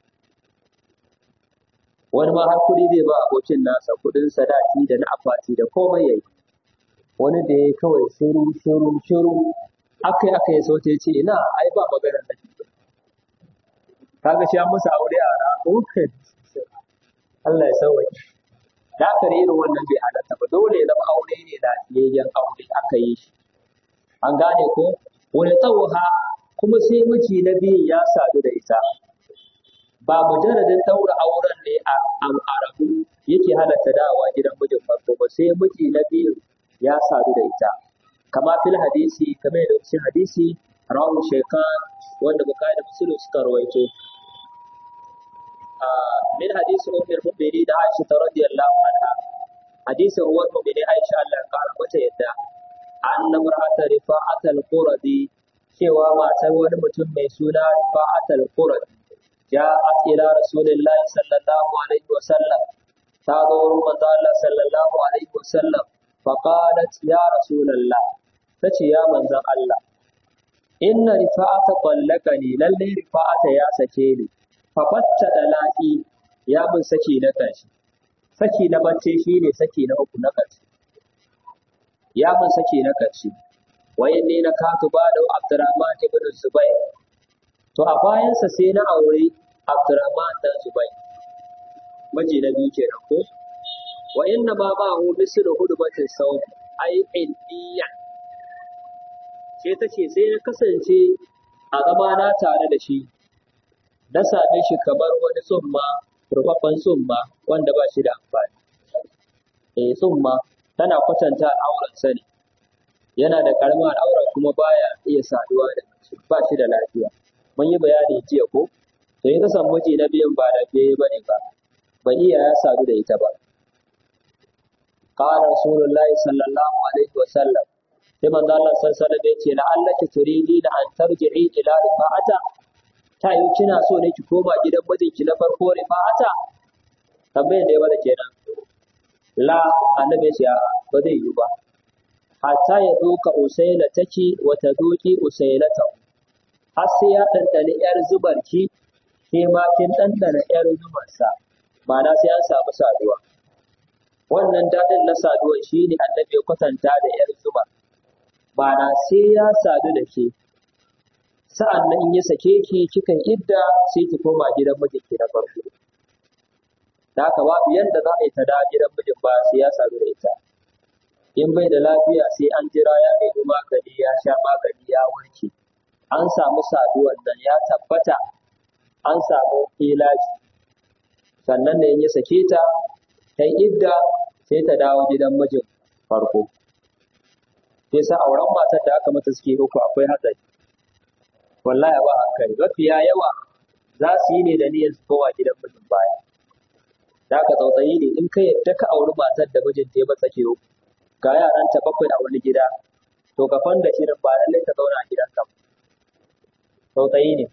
S1: wani ma har kuɗi zai ba abokin nasa kuɗin sadaki da na akwati da komai yayi wani da ya kawai shiru shiru shiru akai akai so ta ce ina ai ba magana da shi kaga shi an masa aure a ra okay Allah ya sauke da aka irin wannan bai halatta ba dole ya zama aure ne da yayyan aure aka yi shi an gane ko wani tsawha kuma sai miji na biyun ya sadu da ita ba mujarradin daura auren ne a arabu yake halatta dawa gidan mijin farko ba sai miji na biyun ya sadu da ita kama fil hadisi kamar yadda cikin hadisi rawu shaykan wanda bukari da muslim suka rawaito min hadisi ummul mu'minin da Aisha radiyallahu anha hadisi uwar mu'minin Aisha Allah ya kara mata yadda anna mar'ata rifa'at al-quradi cewa matar wani mutum mai suna rifa'at al-quradi ja'at ila rasulillahi sallallahu alaihi wa sallam ta zo wurin manzo Allah sallallahu alaihi wa sallam fa qalat ya rasulullah tace ya manzon Allah inna rifa'ata qallaqani lalle rifa'ata ya sake ni fa fatta dalaqi ya bin saki na ƙarshe saki na bacce shine saki na uku na ƙarshe ya bin saki na ƙarshe wai ne na katu ba da Abdurrahman ibn Zubair to a bayansa sai na aure Abdurrahman dan Zubair miji na biyu kenan ko wa inna ma ba hu mislu hudbatin sawm ai indiya sai ta ce sai na kasance a zama na tare da shi na same shi kamar wani tsumma rufaffen tsumma wanda ba shi da amfani eh tsumma tana kwatanta al'auran sani yana da karamar al'aura kuma baya iya saduwa da mace ba shi da lafiya mun yi bayani jiya ko to in ka samu miji na biyan ba lafiya bane ba ba iya ya sadu da ita ba qala rasulullahi sallallahu alaihi wa sallam sai manzo Allah sallallahu alaihi wa sallam yace la'allaki turidina an tarji'i ila rifa'ata ta yi kina so ne ki koma gidan mijinki na farko rifa'ata tambayar da ya bada kenan la annabi ya ba zai yi ba hatta ya doka usaila take wa ta doki usailata har sai ya ɗanɗani ‘yar zubarki ke ma kin ɗanɗana ‘yar zubarsa ma'ana sai an samu saduwa wannan daɗin na saduwa shi ne annabi ya kwatanta da ‘yar zuba ma'ana sai ya sadu da ke sa'an nan in ya sake ki kikan idda sai ki koma gidan mijinki na farko da haka babu yadda za a yi ta da gidan mijin ba sai ya sadu da ita in bai da lafiya sai an jira ya nemi magani ya sha magani ya warke an samu saduwar nan ya tabbata an samu ilaji sannan da in ya sake ta ta idda sai ta dawo gidan mijin farko sai sa auren matar da aka mata suke uku akwai hatsari wallahi ba hankali mafiya yawa za su yi ne da niyyar su kowa gidan mijin baya da aka tsautsayi ne in ka yadda ka auri matar da mijin ta yi masa ke uku ga yaranta bakwai a wani gida to ka fanda shirin ba lallai ka zauna a gidan ka tsautsayi ne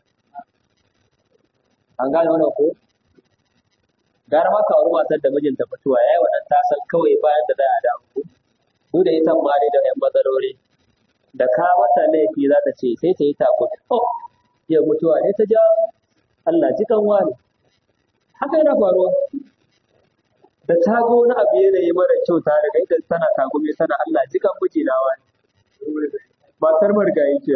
S1: an gane wannan ko gara ma ka auri matar da mijinta mutuwa yayi wannan ta san kawai bayan da za a dawo ko su da ita ma da yan matsaloli da ka mata laifi za ta ce sai ta yi tako oh ya mutuwa ne ta ja Allah ji kan wani haka yana faruwa da ta ga wani abu yanayi mara kyau ta daga ita tana tagume tana Allah ji kan miji na wani matar margayi ke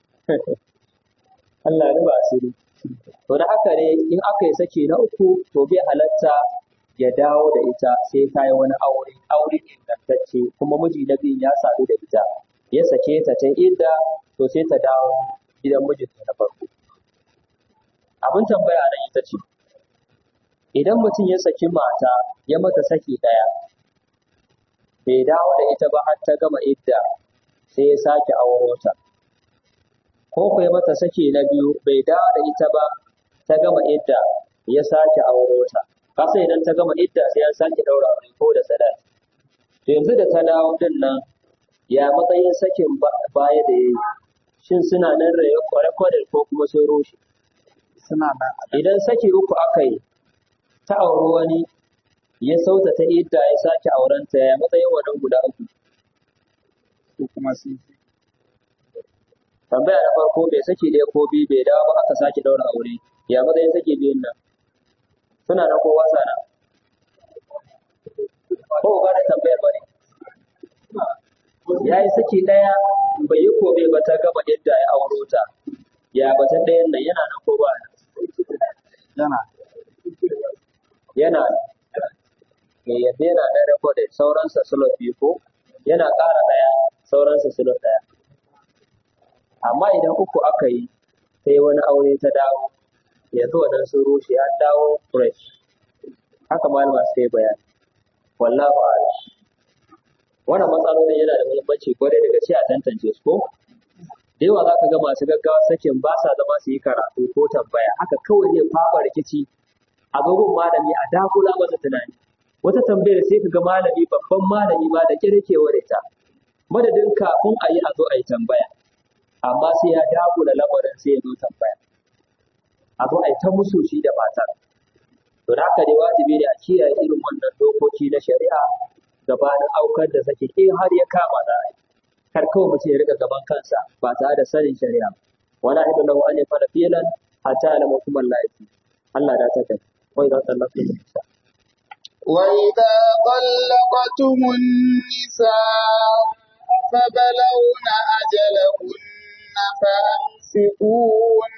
S1: Allah ya ruba asiri to da haka ne in aka yi saki na uku to bai halatta ya dawo da ita sai ta yi wani aure aure ingantacce kuma miji na biyun ya sadu da ita ya sake ta ta inda to sai ta dawo gidan mijinta na farko abin tambaya nan ita ce idan mutum ya saki mata ya mata saki ɗaya bai dawo da ita ba har ta gama idda sai ya sake auro ta ko ko ya mata saki na biyu bai dawo da ita ba ta gama idda ya sake auro ta kasa idan ta gama idda sai ya sake daura aure ko da sadaki to yanzu da ta dawo din nan ya matsayin sakin baya da yayi shin suna nan recorded ko kuma sun rushe
S2: suna nan
S1: idan saki uku aka yi ta auri wani ya sauta ta idda ya sake aurenta ya matsayin wannan guda uku
S2: su kuma sun fi
S1: tambaya na farko bai saki ɗaya ko biyu bai dawo ba aka sake daura aure ya matsayin saki biyun nan suna nan ko wasa nan ko ba da tambayar ba ne ya yi saki ɗaya bai yi kome ba ta gama idda ya auro ta ya batun ɗayan nan yana nan ko ba nan
S2: yana
S1: yana me yadda yana da recorded sauransa slot biyu ko yana ƙara ɗaya sauransa slot ɗaya amma idan uku aka yi sai wani aure ta dawo yanzu wannan sun rushe an dawo fresh haka malama suka yi bayani wallahu a'lam wannan matsalolin yana da muhimmanci kwarai da gaske a tantance su ko da yawa za ka ga masu gaggawa sakin ba sa zama su yi karatu ko tambaya haka kawai zai fafa rikici a gaban malami a dakula masa tunani wata tambayar sai ka ga malami babban malami ma da kirkewar ita madadin kafin a yi a zo a yi tambaya amma sai ya dakula lamarin sai ya zo tambaya a zo a yi ta musu shi da matar to da haka dai wajibi ne a kiyaye irin wannan dokoki na shari'a gabanin aukar da sake in har ya kama da ai kar kawai mutum ya riga gaban kansa ba tare da sanin shari'a wala hidu lahu an yafala filan hatta alama kuma laifi Allah da ta kai wai za ta lafi nisa
S2: وإذا طلقتم النساء فبلغن أجلهن فأمسكوهن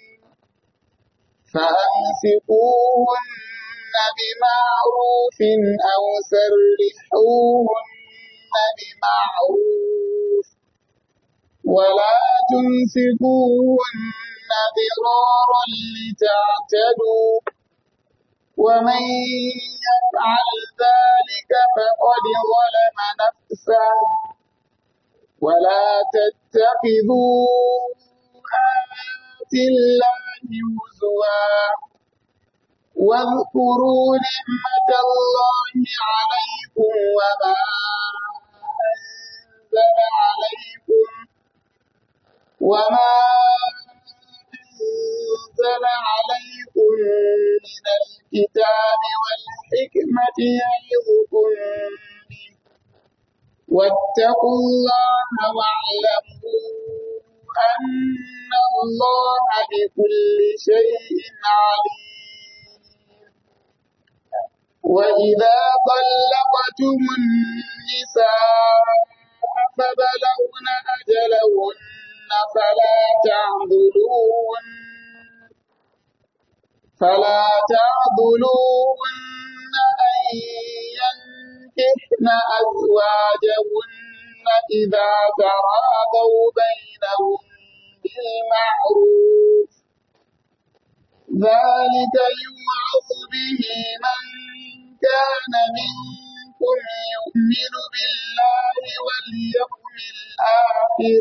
S2: فأمسكوهن بمعروف أو سرحوهن بمعروف ولا تمسكوهن ضرارا لتعتدوا ومن يفعل ذلك فقد ظلم نفسه ولا تتخذوا آيات الله هزوا واذكروا نعمة الله عليكم وما أنزل عليكم وما أنزل عليكم من الكتاب والحكمة يعظكم به واتقوا الله واعلموا أن الله بكل شيء عليم وإذا طلقتم النساء فبلغن أجلهن فلا تعضلوهن فلا تعضلوهن أن ينكحن أزواجهن إذا تراضوا بينهم بالمعروف ذلك يوعظ به من كان منكم يؤمن بالله واليوم الآخر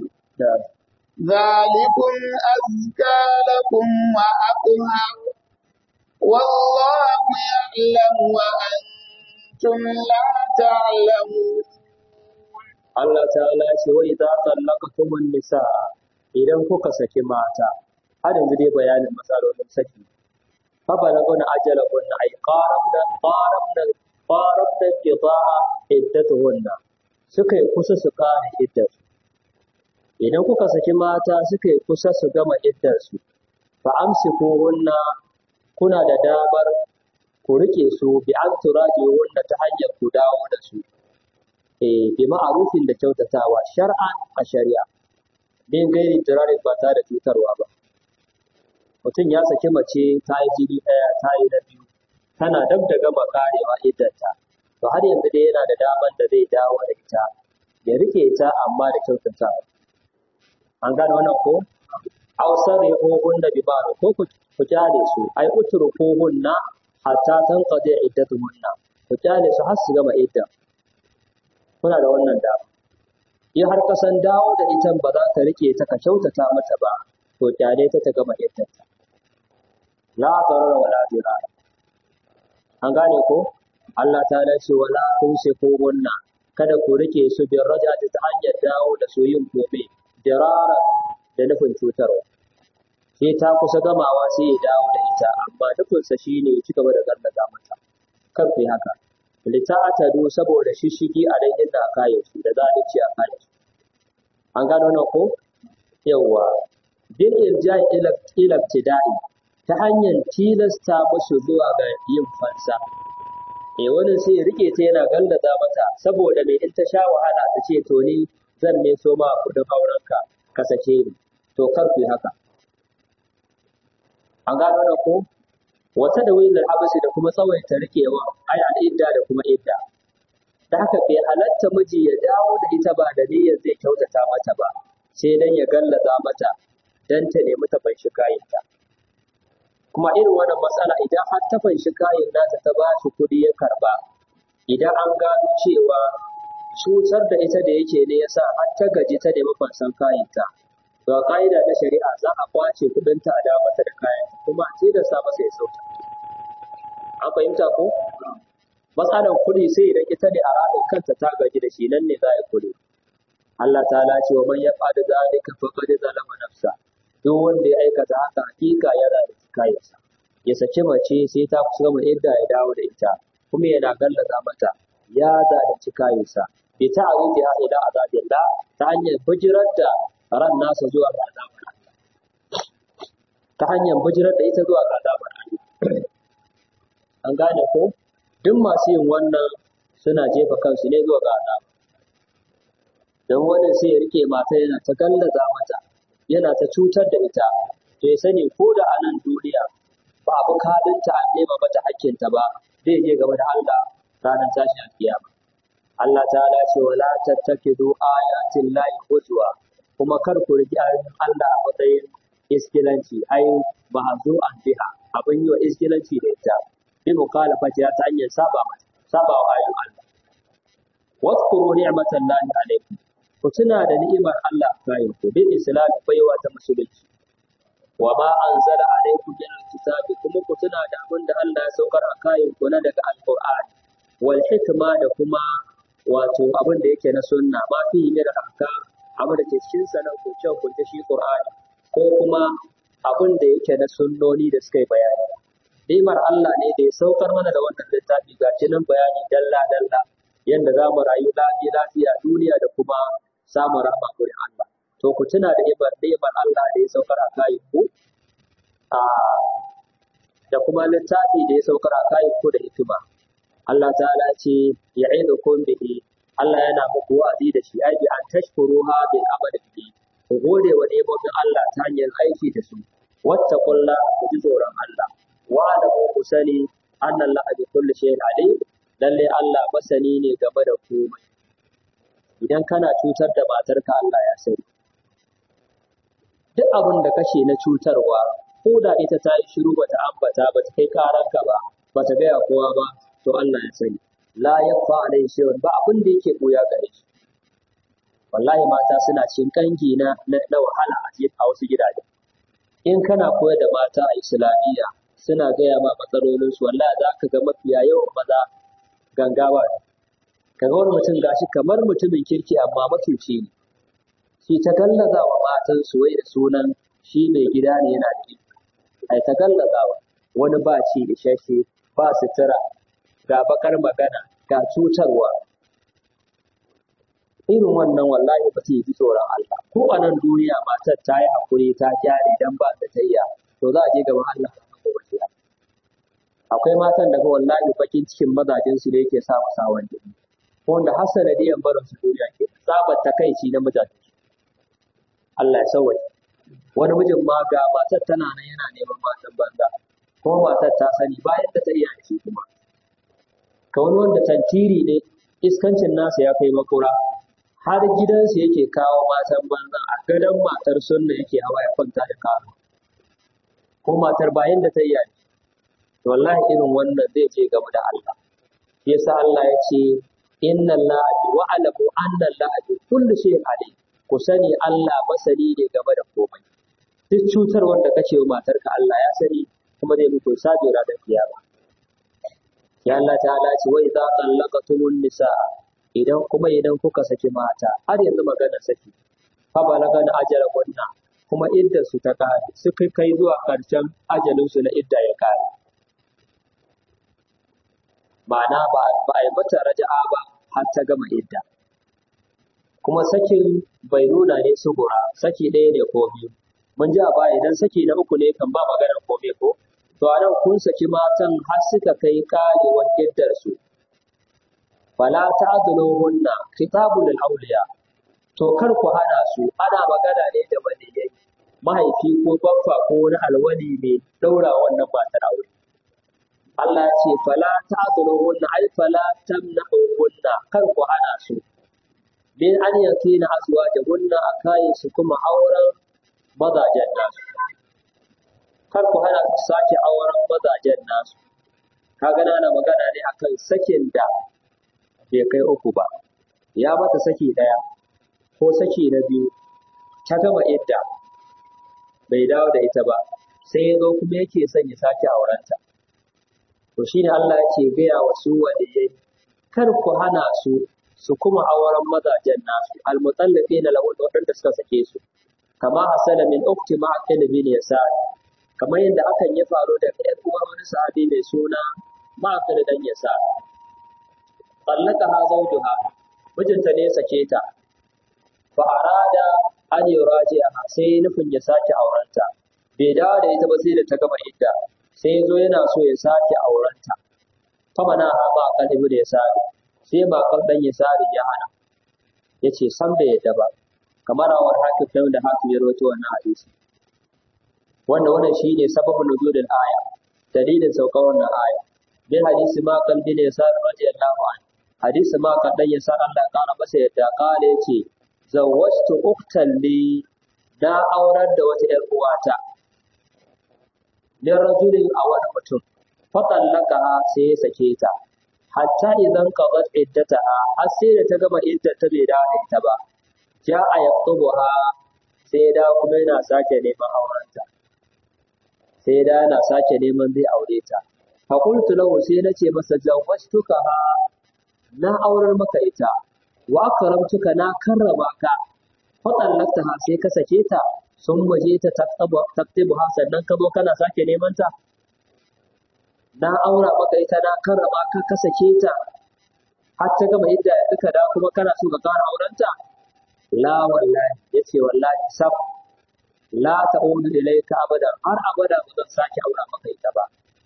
S2: ذلكم أزكى لكم وأطهر والله يعلم وأنتم لا تعلمون
S1: Allah ta'ala ya ce wa idza tallaqtumun nisaa idan kuka saki mata har yanzu dai bayanin matsalolin saki fa balaguna ajalahunna ay qarabna qarabna qarabna qidaa iddatuhunna suka yi kusa su kare iddarsu idan kuka saki mata suka yi kusa su gama iddarsu fa amsikuhunna kuna da damar ku rike su bi an turaji'unna ta hanyar ku dawo da su eh bi ma'arufin da kyautatawa shar'an a shari'a bin gairi tirarin ba tare da cutarwa ba mutum ya saki mace ta yi jini ɗaya ta yi na biyu tana dab da gama karewa iddanta to har yanzu dai yana da daman da zai dawo da ita ya rike ta amma da kyautatawa an gane wannan ko ausar ya da bi ba ko ku ku kyale su ai uturu ko hunna hatta tanqadi iddatuhunna ku kyale su har su gama idda kuna da wannan dama in har ka san dawo da ita ba za ka rike ta ka kyautata mata ba to kyale ta ta gama iddanta la darara wala dirara an gane ko Allah ta ce wala tumsiku gunna kada ku rike su bin rajati ta hanyar dawo da su yin gobe dirara da nufin cutarwa sai ta kusa gamawa sai ya dawo da ita amma nufinsa shine ya ci gaba da gallaza mata kan ku yi haka lita'atadu saboda shishigi a dan inda aka yi su da zalunci a kai su an gano nan ko yawa bil irja'i ila ila ibtida'i ta hanyar tilasta musu zuwa ga yin fansa eh wani sai ya rike ta yana gallaza mata saboda mai in ta sha wahala ta ce to ni zan ne so ma kudin aurenka ka sake ni to kar ku yi haka an gano nan ko wata da wilar habasi da kuma tsawaita rikewa ai al'idda da kuma idda da haka bai halatta miji ya dawo da ita ba da niyyar zai kyautata mata ba sai dan ya gallaza mata dan ta nemi ta fanshi kayanta kuma irin wannan matsala idan har ta fanshi kayan nata ta ba shi kuɗi ya karba idan an gano cewa cutar da ita da yake ne yasa har ta gaji ta nemi fansan kayanta ga ka'ida na shari'a za a kwace kuɗinta a dawo mata da kayan kuma a tilasta masa ya sauta an fahimta ko matsalan kuɗi sai idan ita ne a ranar kanta ta gaji da shi nan ne za a kuɗi Allah ta ce wa man ya fada zalika faqad zalama nafsa duk wanda ya aikata haka hakika yana da kayansa ya saki mace sai ta kusa gama idda ya dawo da ita kuma yana gallaza mata ya zalunci kayansa bi ta'ridiha ila azabillah ta hanyar bijirar da ran nasa zuwa ga azabar Allah ta hanyar bijirar da ita zuwa ga azabar Allah an gane ko duk masu yin wannan suna jefa kansu ne zuwa ga azaba don wani sai ya rike mata yana ta gallaza mata yana ta cutar da ita to ya sani ko da a nan duniya ba abu kadinta an nema mata hakkinta ba zai je gaba da Allah ranar tashin alkiyama Allah ta ce wala tattakidu ayatin lahi huzwa kuma kar ku riƙi ayoyin Allah a matsayin iskilanci ai ba a zo an biha abin yi wa iskilanci da ita bi mukhalafati ta hanyar saba mata saba wa ayoyin Allah waskuru ni'matan lahi alaikum ku tuna da ni'imar Allah kayan ku bil islam baiwa ta musulunci wa ma anzala alaikum min alkitabi kuma ku tuna da abin da Allah ya saukar a kayan ku na daga alqur'ani wal hikma da kuma wato abin da yake na sunna ma fi min ahkam abin da ke cikin sa nan kunce kunce shi Qur'ani ko kuma abin da yake na sunnoni da suka yi bayani. Nimar Allah ne da ya saukar mana da wannan littafi ga nan bayani dalla dalla yadda za mu rayu lafiya lafiya duniya da kuma samun rahama gurin Allah. To ku tuna da ibar nimar Allah da ya saukar a kayan ku da kuma littafi da ya saukar a kayan ku da hikima. Allah ta'ala ce ya'idukum bihi Allah yana muku wa'azi da shi ai bi an tashkuruha bil amali bihi ku gode wa nemomin Allah ta hanyar aiki da su wattaqulla ku ji tsoron Allah wa da ku sani anna Allah bi kulli shay'in alim lalle Allah masani ne game da komai idan kana cutar da matarka Allah ya sani duk abin da kashe na cutarwa ko da ita ta yi shiru bata ambata bata kai karanka ba bata gaya kowa ba to Allah ya sani la yakfa alai shay'un ba abin da yake koya gare shi wallahi mata suna cikin kangi na na wahala a cikin a wasu gidaje in kana koyar da mata a islamiyya suna gaya ma matsalolin su wallahi za ka ga mafiya yawan maza gangawa ne kaga wani mutum gashi kamar mutumin kirki amma matuci ne shi ta gallaza wa matan su wai da sunan shi mai gida ne yana da iko ai ta gallazawa wani ba ci isasshe ba sutura ga bakar magana ga cutarwa irin wannan wallahi ba ta yi ji tsoron Allah ko a nan duniya matar ta yi hakuri ta gyare dan ba ta tayya to za a je gaban Allah a gobe kiyama akwai matan da wallahi bakin cikin mazajin su ne yake sa musu hawan jini ko wanda har sanadiyan barin su duniya ke tsabar takaici na mijin Allah ya sauwaje wani mijin ma ga matar tana nan yana neman matan banza kuma matar ta sani bayan da ta iya da shi kuma ka wani wanda tantiri ne iskancin nasa ya kai makura har gidansu yake kawo matan banza a gadon matar sunna yake hawa ya kwanta da kawo ko matar bayan da ta iya wallahi irin wannan zai je gaba da Allah yasa Allah ya ce inna Allah wa alamu anna Allah bi kulli shay'in alim ku sani Allah masani ne game da komai duk cutar wanda kace wa matarka Allah ya sani kuma zai muku sabi ranar kiyama ya Allah ta'ala ce wa idza tallaqatumun nisaa idan kuma idan kuka saki mata har yanzu magana saki fa balagan ajalahunna kuma iddar su ta kare suka kai zuwa karshen ajalin su na idda ya kare ma'ana ba ba a yi mata raja'a ba har ta gama idda kuma sakin bai nuna ne sugura saki ɗaya ne ko biyu mun ji a baya idan saki na uku ne kan ba maganar kome ko to a nan kun saki matan har suka kai karewar iddar su fala ta'dhuluhunna khitabul awliya to kar ku hana su ana magana ne da waliyai mahaifi ko baffa ko wani alwali mai daura wannan matar aure Allah ya ce fala ta'dhuluhunna ay fala tamna'uhunna kar ku hana su bin an yakina azwajahunna akai su kuma auren mazajen nasu kar ku hana su sake auren mazajen nasu kaga na magana ne akan sakin da bai kai uku ba ya mata saki ɗaya ko saki na biyu ta gama idda bai dawo da ita ba sai ya zo kuma yake son ya sake aurenta to shine Allah yake gaya wa su waliyai kar ku hana su su kuma auren mazajen nasu almutallaqina lahu waɗanda suka sake su kama hasala min ukti ma'aqil bin yasar kamar yadda hakan ya faru da ƴar uwar wani sahabi mai suna ma'aqil dan yasar ha zawjuha mijinta ne ya sake ta fa arada an yuraji'aha sai nufin ya sake aurenta bai dawo da ita ba sai da ta gama idda sai yazo yana so ya sake aurenta fa mana ha ba kan ibnu yasari sai ba kan dan yasari ya hana yace san bai yadda ba kamar awar hakim kai da hakim ya rawaito wannan hadisi wanda wannan shine sababin nuzulil aya dalilin saukar wannan aya bi hadisi ma kan bin yasari radiyallahu anhu hadisi ma kan dan yasar Allah ya kara masa yadda kale yace zawwajtu uktan li na aurar da wata ‘yar uwata, min rajulin a wani mutum, fatallaka sai ya sake ta, hatta idan qadat iddataha har sai da ta gama iddata bai dawo da ita ba, ja a yaktubuha sai da kuma yana sake neman aurenta. Sai da yana sake neman zai aure ta. Fakultu lahu sai na ce masa zawwajtuka na aurar maka ita, wa karamtuka na karrama ka faɗallakta ha sai ka sake ta sun waje ta taktibu ha sannan ka zo kana sake neman ta na aura maka ita na karrama ka ka sake ta har ta gama yadda yanzu ka da kuma kana so ka ƙara aurenta la wallahi yace wallahi sab la ta'udu ilayka abadan har abada ba zan sake aura maka ita ba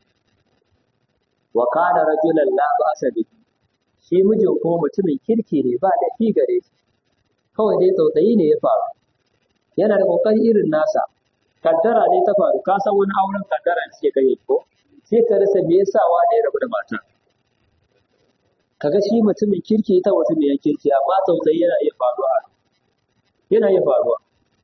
S1: wa kana rajulan la ba'sa bihi shi mijin kuma mutumin kirki ne ba da fi gare shi kawai dai tsautsayi ne ya faru yana da kokari irin nasa kaddara ne ta faru ka san wani auren kaddara ne suke kai ko sai ka rasa me yasa wa da ya rabu da mata kaga shi mutumin kirki ita mutumin yan kirki amma tsautsayi yana iya faruwa yana iya faruwa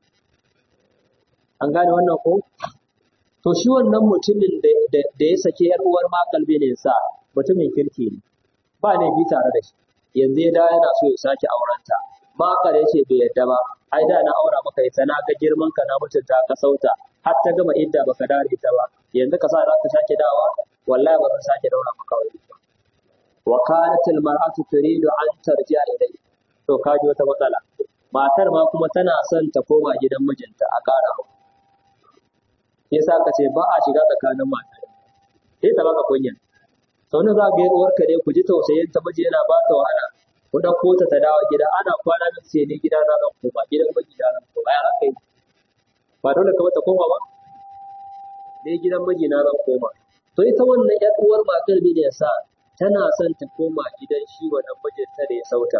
S1: an gane wannan ko to shi wannan mutumin da ya sake yar uwar makalbe ne sa mutumin kirki ne ba ne bi tare da shi yanzu ya da yana so ya sake aurenta Makar ya ce bai yadda ba, ai da na aura maka ita na ga girman ka na mutunta ka sauta, har ta gama idda baka dare ita ba, yanzu ka sa za ka sake dawa, wallahi ba zan sake daura maka wani ba. Wa kanat al mar'atu turidu an tarji'a ilai. To ka ji wata matsala. Matar ma kuma tana son ta koma gidan mijinta a ƙara hau. Yasa ka ce ba a shiga tsakanin matar. Sai ta baka kunya. Sau za ga uwarka ne ku ji tausayin ta miji yana ba ta wahala. ku ɗauko ta ta dawo gida ana kwana min sai ni gida na zan koma gidan miji na zan koma ya haka yi ba dole ka mata koma ba ne gidan miji na zan koma to ita wannan ƴar uwar matar ne ya sa tana son ta koma gidan shi wannan mijinta da ya sauta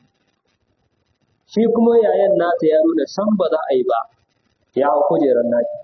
S1: shi kuma yayan nata ya nuna san ba za a yi ba ya hau kujerar naki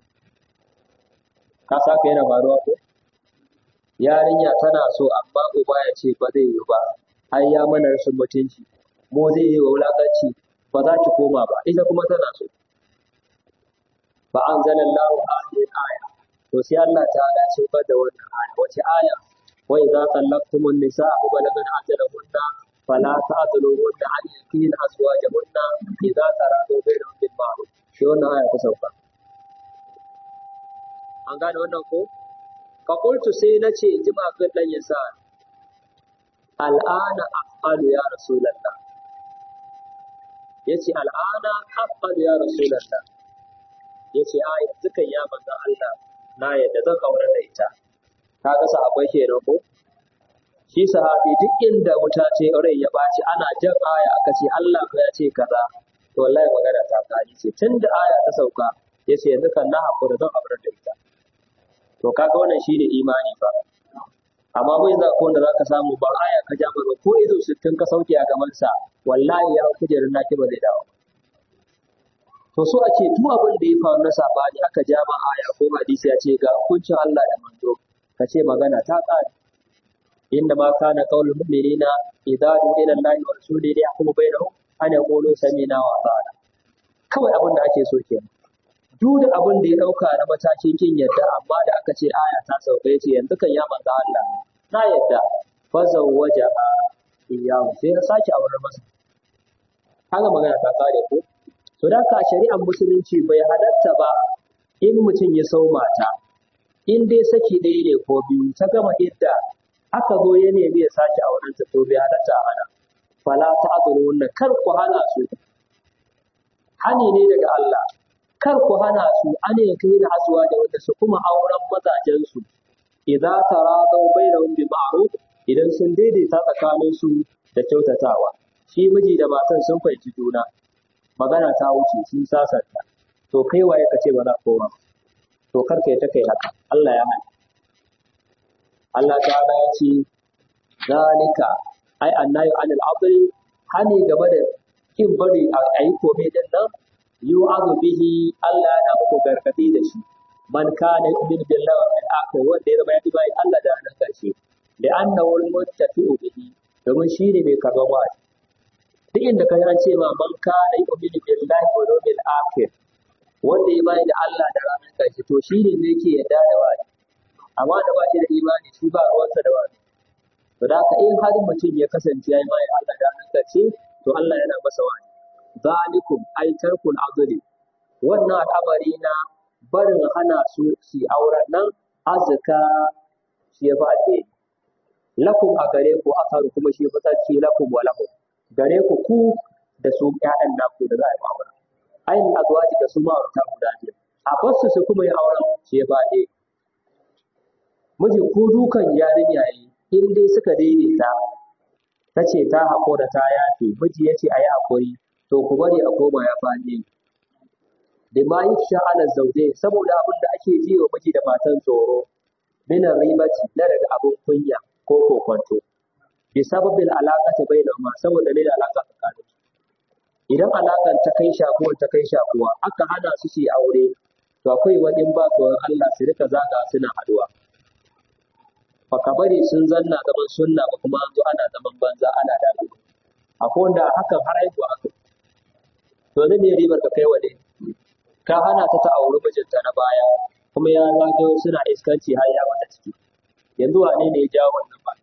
S1: ka saka yana faruwa ko yarinya tana so amma uba ya ce ba zai yi ba ai ya mana rashin mutunci mu zai yi wa wulakanci ba za ki koma ba ita kuma tana so fa anzalallahu hadhihi aya to sai Allah ta'ala ya saukar da wannan aya wace aya wa idza tallaqtumun nisaa balagna ajalahunna fala ta'dhuluhunna an yakin azwajahunna idza taradu bainahum bil ma'ruf shi wannan aya ta sauka an gane wannan ko fa qultu sai nace in ji magan dan yasa al'ana af'alu ya rasulullah yace al'ana af'alu ya rasulullah yace a yanzu kan ya manzo Allah na yadda zan aure da ita kaga sahabbai kenan ko shi sahabi duk inda wuta ce rai ya baci ana jan aya aka ce Allah ko ya ce kaza to wallahi magana ta kari ce tunda aya ta sauka yace yanzu kan na hakura zan aure da ita to kaga wannan shine imani fa amma bai za ko wanda zaka samu ba aya ka ja ba ko ido sittin ka sauke a gaban sa wallahi ya kujerin naki ba zai dawo to so ake duk abin da ya faru na sabani aka ja ma aya ko hadisi ya ce ga hukuncin Allah da manzo ka ce magana ta kare inda ma kana qaulul mu'minina idza du'a ila Allah wa rasulihi yahkumu bainahum an yaqulu sami'na wa ata'na kawai abin da ake so kenan duk da abin da ya dauka na matakin kin yadda amma da aka ce aya ta sauka yace yanzu kan ya manzo Allah na yadda fa zawwaja iyahu sai ya sake auren masa haka magana ta kare ko to da ka shari'ar musulunci bai halatta ba in mutum ya sau mata in dai saki ɗaya ne ko biyu ta gama idda aka zo ya nemi ya sake auren ta to bai halatta a hana fala ta azuru wannan kar ku hana su hani ne daga Allah kar ku hana su an ya kai da azuwa da wanda su kuma auren mazajen su idza taradaw bainahum bi ma'ruf idan sun daidaita tsakanin su da kyautatawa shi miji da matan sun fahimci juna magana ta wuce sun sasanta to kai waye ka ce ba za koma to kar kai ta kai haka Allah ya hana Allah ta'ala ya ce zalika ai annayu anil adri hani game da kin bari a yi komai din nan yu'adhu bihi Allah yana muku gargadi da shi man kana yu'min billahi wal yawmil akhir wanda ya zama ya bai Allah da ranar karshe da annahu al-muttafi'u bihi domin shi ne mai karɓar wa'azi duk inda ka an ce ma man kana yu'minu billahi wal yawmil akhir wanda ya bai da Allah da ranar karshe to shi ne ne yake yarda da wa'azi amma da ba shi da imani shi ba ruwansa da wa'azi to da haka in har mutum ya kasance ya yi mai Allah da ranar karshe to Allah yana masa wa'azi zalikum ay tarkul adli wannan al'amari na barin hana su su auren nan azka shi ya fi alheri lakum a gare ku akaru kuma shi fi tsarki lakum wa lahum gare ku ku da su ƴaƴan naku da za a yi aure ainihin azwaji da su ma'aurata guda biyu a basu su kuma yi auren shi ya fi alheri miji ko dukan yarinya yi in dai suka daidaita ta ce ta haƙura ta yafe miji ya ce a yi haƙuri to ku bari a koma ya fi alheri da ma yi sha'anar zaune saboda abin da ake ji wa miji da matan tsoro minan ribaci na daga abin kunya ko kokonto bi sababin alaƙa ta bai ma saboda ne da alaƙa tsakanin idan alaƙar ta kai shakuwa ta kai shakuwa aka hana su su yi aure to akwai wani in ba tsoron Allah su rika zaga suna haduwa baka bari sun zanna zaman sunna ba kuma an zo ana zaman banza ana dalu akwai wanda hakan har haihuwa aka to zai ne ribar ka kai wa ne ka hana ta ta auri mijinta na baya kuma ya zagayo suna iskanci har ya mata ciki yanzu wane ne ya jawo wannan ba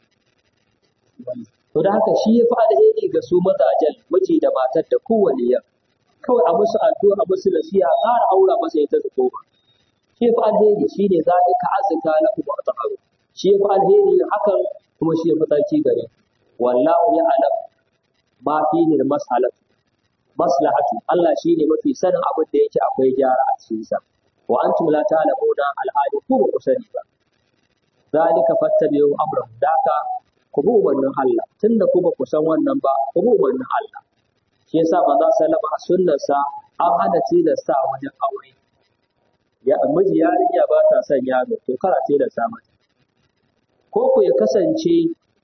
S1: to da haka shi ya fi alheri ga su mazajen miji da matar da kowane ya kawai a musu addu'a a musu nasiha ƙara aura masa ita su koma shi ya fi alheri shi ne za ka azuka na kuma ta aro shi ya fi alheri hakan kuma shi ya fi tsarki gare wallahu ya alam ma fi ne masalatu maslahatu Allah shi ne mafi sanin abin da yake akwai gyara a cikin sa wa antum la ta'lamuna alhali ku ba ku sani ba zalika fattabi'u amran daka ku bi umarnin Allah tunda ku ba ku san wannan ba ku bi umarnin Allah shi yasa manzo sallama a sunnarsa an hana tilasta wajen aure ya miji yarinya ba ta son yaro to kara tilasta mata ko ku ya kasance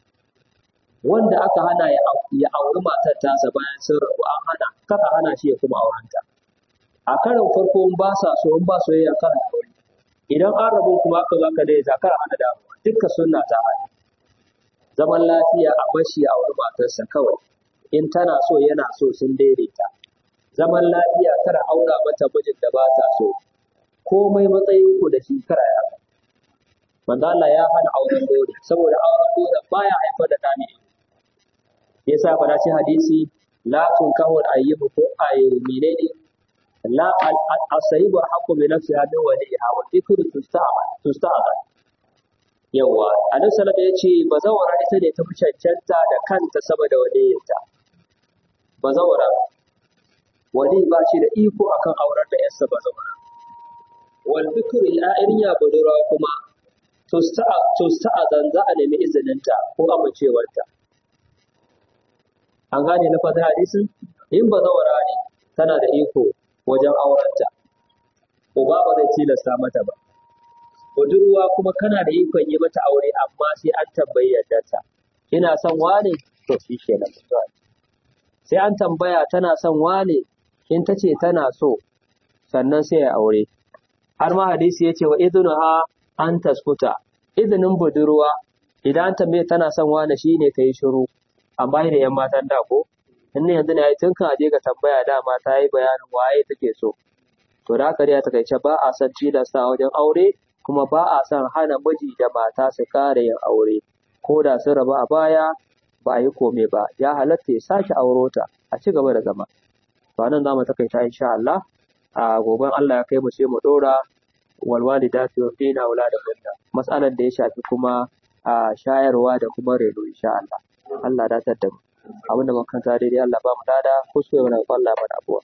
S1: wanda aka hana ya ya auri matar tasa bayan sun rabu an hana kaka hana shi ya kuma aurenta a karin farko in ba sa so in ba soyayya kan aure idan an rabu kuma aka zaka dai zakar hana damuwa dukkan sunna ta hana zaman lafiya a bashi a wani matarsa kawai in tana so yana so sun daidaita zaman lafiya kada aura mata mijin da ba ta so komai matsayin ku da shi kara ya manzo Allah ya hana auren dole saboda auren dole baya haifar da dani yasa fa ce hadisi la tunkahu al-ayyibu ko ay menene la al-asayibu haqqu bi nafsiha min waliha wa dhikru tusta'mal tusta'mal yawa annabi sallallahu alaihi wasallam yace bazawara ita ne ta fi cancanta da kanta saboda waliyinta bazawara wali ba shi da iko akan aurar da yarsa bazawara wal dhikru al-a'iriya budura kuma tusta'a za a nemi izininta ko amincewarta an gane na fata hadisin in bazawara ne tana da iko wajen aurenta uba ba zai tilasta mata ba budurwa kuma kana da ikon yi mata aure amma sai an tambayi yardarta kina son wane to shi kenan sai an tambaya tana son wane in ta ce tana so sannan sai ya aure har ma hadisi ya ce wa idnuha an taskuta izinin budurwa idan tambaye tana son wane shine ta yi shiru amma da yan matan da ko in ne yanzu ne ai tun kan aje ga tambaya dama ta yi bayanin waye take so to da haka dai a takaice ba a son tilasta wajen aure kuma ba a son hana miji da mata su kare yin aure ko da sun rabu a baya ba a yi kome ba ya halatta ya sake auro ta a ci gaba da zama to nan za mu takaita insha Allah a goben Allah ya kai mu sai mu dora walwalidatu yurdina auladahunna mas'alar da ya shafi kuma a shayarwa da kuma reno insha Allah Allah da da mu abinda muka kanta daidai Allah ba mu dada kuskure mana Allah mana abuwa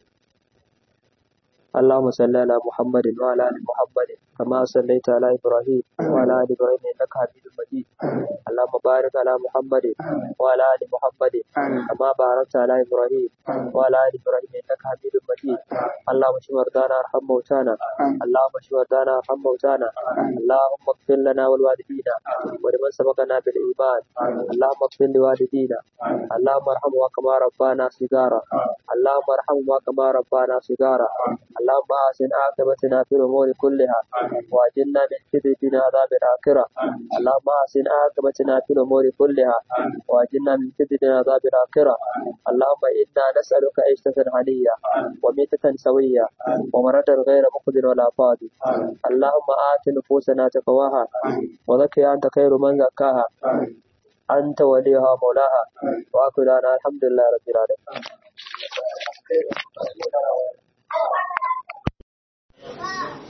S1: اللهم صل على محمد وعلى ال محمد كما صليت على ابراهيم وعلى ال ابراهيم انك حميد مجيد اللهم بارك على محمد وعلى ال محمد كما باركت على ابراهيم وعلى ال ابراهيم انك حميد مجيد اللهم اشف مرضانا وارحم موتانا اللهم اشف مرضانا وارحم موتانا اللهم اغفر لنا ولوالدينا ولمن سبقنا بالايمان اللهم اغفر لوالدينا اللهم ارحمهما كما ربانا صغارا اللهم ارحمهما كما ربانا صغارا اللهم احسن عاقبتنا في الامور كلها واجلنا من خزي عذاب الاخره اللهم احسن عاقبتنا في الامور كلها واجلنا من خزي عذاب الاخره اللهم انا نسالك عيشه هنيه وميتة سويه ومرة غير مقدر ولا فاضي اللهم آت نفوسنا تقواها وزكها أنت خير من زكاها أنت وليها مولاها وآخر دعوانا الحمد لله رب العالمين